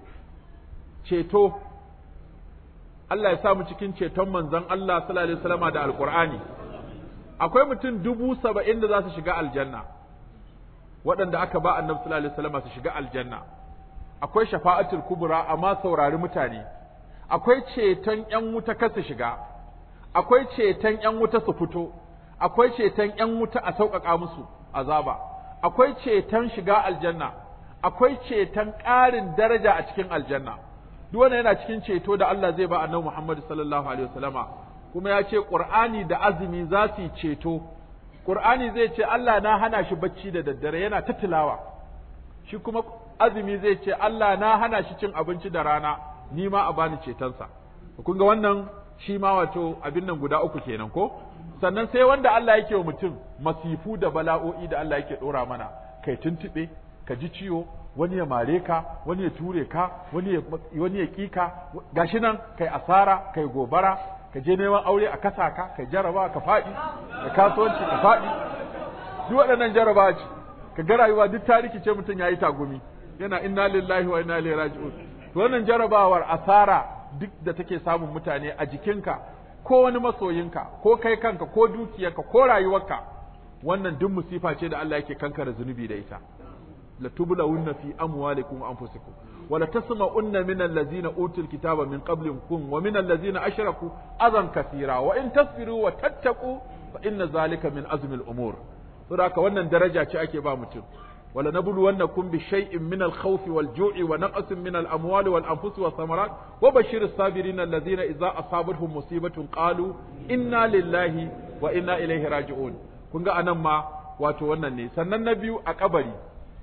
ceto Allah ya sa mu cikin ceton manzon Allah sallallahu alaihi wasallama da alqur'ani akwai mutum dubu saba'in da za su shiga aljanna waɗanda aka ba annabi sallallahu alaihi wasallama su shiga aljanna akwai shafa'atul kubra amma saurari mutane akwai ceton ƴan wuta kar su shiga akwai ceton ƴan wuta su fito akwai ceton ƴan wuta a sauƙaƙa musu azaba akwai ceton shiga aljanna akwai ceton ƙarin daraja a cikin aljanna duk wannan yana cikin ceto da Allah zai ba annabi Muhammad sallallahu alaihi wasallama kuma ya ce Qur'ani da azumi za su yi ceto Qur'ani zai ce Allah na hana shi bacci da daddare yana ta tilawa shi kuma azumi zai ce Allah na hana shi cin abinci da rana ni ma a bani cetonsa kun ga wannan shi ma wato abin nan guda uku kenan ko sannan sai wanda Allah yake wa mutum masifu da bala'o'i da Allah yake dora mana kai tuntube ka ji ciwo wani ya mare ka wani ya ture ka wani ya wani ya kika gashi nan kai asara kai gobara ka je neman aure a kasa ka kai jaraba ka faɗi da kasuwanci ka faɗi duk waɗannan jaraba ce ka ga rayuwa duk tariki ce mutum yayi tagumi yana inna lillahi wa inna ilaihi raji'un to wannan jarabawar asara duk da take samun mutane a jikinka ko wani masoyinka ko kai kanka ko dukiyarka ko rayuwarka wannan duk musifa ce da Allah yake kankara zunubi da ita la tublawunna fi amwalikum wa anfusikum wa la tasma'unna min allazina utul kitaba min qablikum wa min allazina ashraku adan kathira wa in tasbiru wa tattaqu fa inna zalika min azmi al-umur saboda wannan daraja ce ake ba mutum ولنبلونكم بشيء من الخوف والجوع ونقص من الأموال والأنفس والثمرات وبشر الصابرين الذين إذا أصابتهم مصيبة قالوا إنا لله وإنا إليه راجعون kun ga anan ma wato wannan ne sannan na biyu a kabari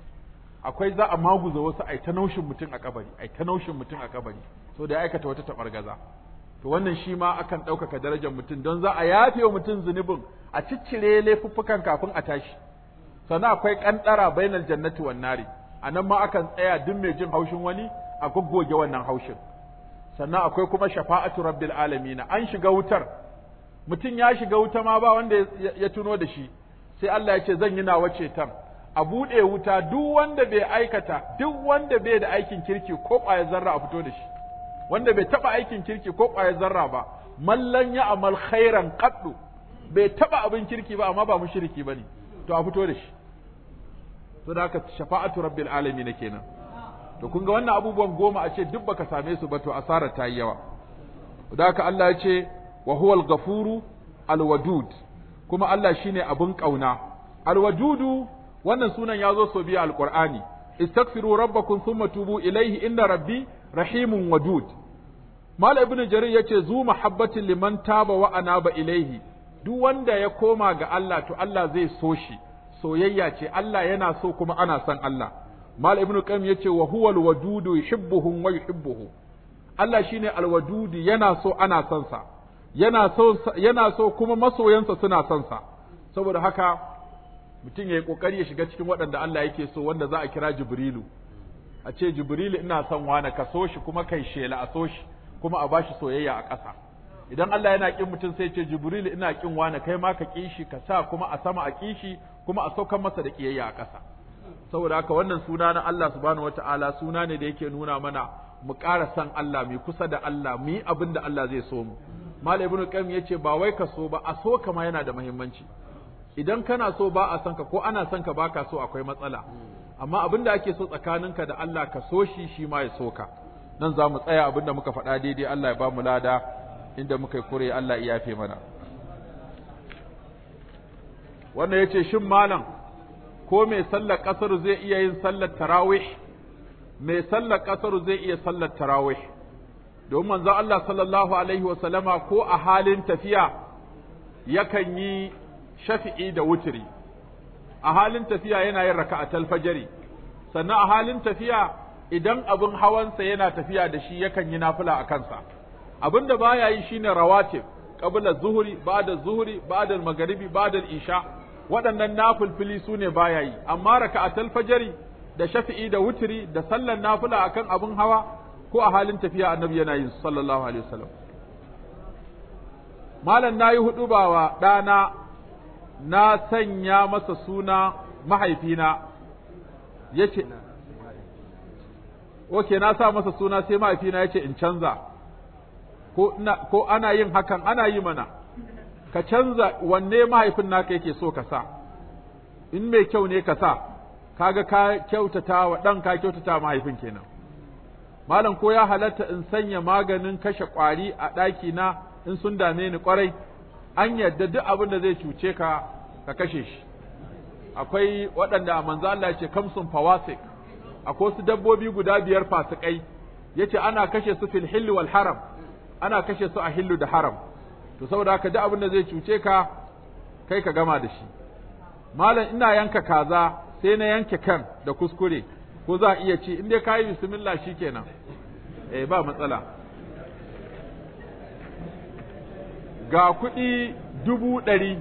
akwai za a maguza wasu ai ta naushin mutum a kabari ai ta naushin mutum a kabari so da ya aikata wata tabargaza to wannan shi ma akan ɗaukaka darajar mutum don za a yafe wa mutum zunubin a ciccire laifuffukan kafin a tashi sannan akwai ƙanɗara bainal jannati wan nari anan ma akan tsaya duk mai jin haushin wani a goggoge wannan haushin sannan akwai kuma shafa'atu rabbil alamin an shiga wutar mutum ya shiga wuta ma ba wanda ya tuno da shi sai Allah ya ce zan yi nawa ceton a buɗe wuta duk wanda bai aikata duk wanda bai da aikin kirki ko ƙwayar zarra a fito da shi wanda bai taɓa aikin kirki ko ƙwayar zarra ba mallan ya amal khairan qaddu bai taɓa abin kirki ba amma ba mushriki bane to a fito da shi to da haka shafa'atu rabbil alamin kenan to kun ga wannan abubuwan goma a ce duk baka same su ba to asarar ta yi yawa da haka Allah ya ce wa huwal ghafuru alwadud kuma Allah shine abin kauna alwadudu wannan sunan ya zo so biya alqur'ani istaghfiru rabbakum thumma tubu ilayhi inna rabbi rahimun wadud mal ibnu jarir yace zu mahabbatin liman taba wa anaba ilayhi duk wanda ya koma ga Allah to Allah zai so shi soyayya ce Allah yana so kuma ana son Allah mal ibnu qayyim yace wa huwal wadudu yuhibbuhum wa yuhibbuhu Allah shine alwadudu yana so ana son sa yana so yana so kuma masoyansa suna son sa saboda haka mutum yayi kokari ya shiga cikin waɗanda Allah yake so wanda za a kira Jibrilu a ce Jibrilu ina son wani ka so shi kuma kai shela a so shi kuma a bashi soyayya a ƙasa idan Allah yana kin mutum sai ce Jibrilu ina kin wani kai ma ka ƙi shi ka sa kuma a sama a ƙi shi kuma a saukan masa da ƙiyayya a ƙasa saboda haka wannan suna na Allah subhanahu wataala suna ne da yake nuna mana mu ƙara san Allah mu kusa da Allah mu yi abin da Allah zai so mu Malam Ibn Qayyim yace ba wai ka so ba a so kama yana da muhimmanci idan kana so ba a san ka ko ana son ka baka so akwai matsala amma abin da ake so tsakaninka da Allah ka so shi shi ma ya so ka nan za mu tsaya abin da muka faɗa daidai Allah ya ba mu lada inda muka yi kure Allah ya yafe mana wannan yace shin malam ko mai sallar kasar zai iya yin sallar tarawih mai sallar kasar zai iya sallar tarawih domin manzon Allah sallallahu alaihi wa sallama ko a halin tafiya yakan yi shafi'i da wutiri a halin tafiya yana yin raka'atul fajri sannan a halin tafiya idan abin hawansa yana tafiya da shi yakan yi nafila a kansa abin da baya yi shine rawatib qabla zuhri ba'da zuhri ba'da magharibi ba'da isha waɗannan nafilfili su ne baya yi amma raka'atul fajri da shafi'i da wutiri da sallan nafila akan abin hawa ko a halin tafiya annabi yana yin sallallahu alaihi wasallam malam nayi hudu wa ɗana na sanya masa suna mahaifina yace Oke, na sa masa suna sai mahaifina ya ce in canza, ko, ko ana yin hakan ana yi mana, ka canza wanne mahaifin naka yake so ka sa, in mai kyau ne ka sa, kaga ka kyautata wa ɗan ka kyautata mahaifin kenan. Malam ko ya halatta in sanya maganin kashe ƙwari a ɗakina in sun dame ni ƙwarai, an yadda duk abin da zai cuce ka, ka kashe shi. Akwai waɗanda a manzo Allah ya ce kamsun fawasik, akwai wasu dabbobi guda biyar fasikai yace ana kashe su fil hilli wal haram ana kashe su a hillu da haram to saboda haka duk abin da zai cuce ka kai ka gama da shi malam ina yanka kaza sai na yanke kan da kuskure ko za a iya ci in dai kayi bismillah shikenan eh ba matsala ga kuɗi dubu ɗari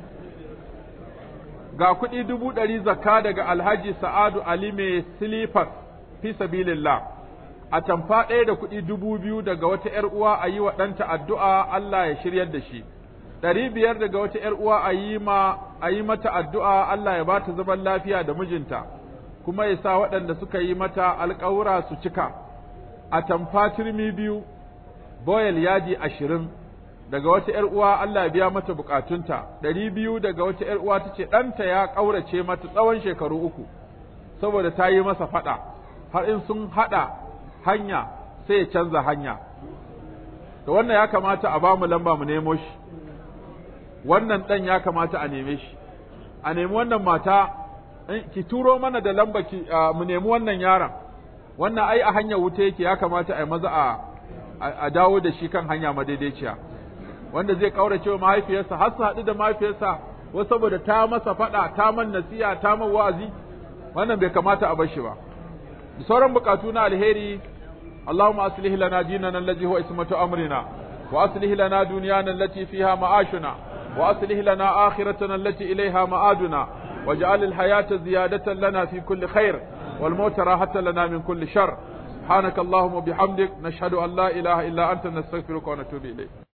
ga kuɗi dubu ɗari zakka daga alhaji sa'adu ali mai silifas fi sabilillah a tamfa ɗaya da kuɗi dubu biyu daga wata ‘yar uwa a yi wa ɗanta addu'a Allah ya shiryar da shi, ɗari biyar daga wata ‘yar uwa a yi ma a yi mata addu'a Allah ya ba ta zaman lafiya da mijinta, kuma ya sa waɗanda suka yi mata alƙawura su cika, a tamfa turmi biyu, boyal yadi ashirin, daga wata ‘yar uwa Allah ya biya mata bukatunta, ɗari biyu daga wata ‘yar uwa ta ce ɗanta ya ƙaurace mata tsawon shekaru uku, saboda ta yi masa faɗa. har in sun haɗa hanya sai ya canza hanya da wannan ya kamata a ba mu lamba mu nemo shi wannan ɗan ya kamata a neme shi a nemi wannan mata ki turo mana da lamba ki mu nemi wannan yaron wannan ai a hanyar wuta yake ya kamata a yi maza a a dawo da shi kan hanya madaidaiciya wanda zai kaurace wa mahaifiyarsa har su haɗu da mahaifiyarsa wasu saboda ta masa faɗa ta man nasiya ta man wa'azi wannan bai kamata a bar shi ba da sauran bukatu na alheri اللهم أصلح لنا ديننا الذي هو اسمة أمرنا وأصلح لنا دنيانا التي فيها معاشنا وأصلح لنا آخرتنا التي إليها مآدنا واجعل الحياة زيادة لنا في كل خير والموت راحة لنا من كل شر سبحانك اللهم وبحمدك نشهد أن لا إله إلا أنت نستغفرك ونتوب إليك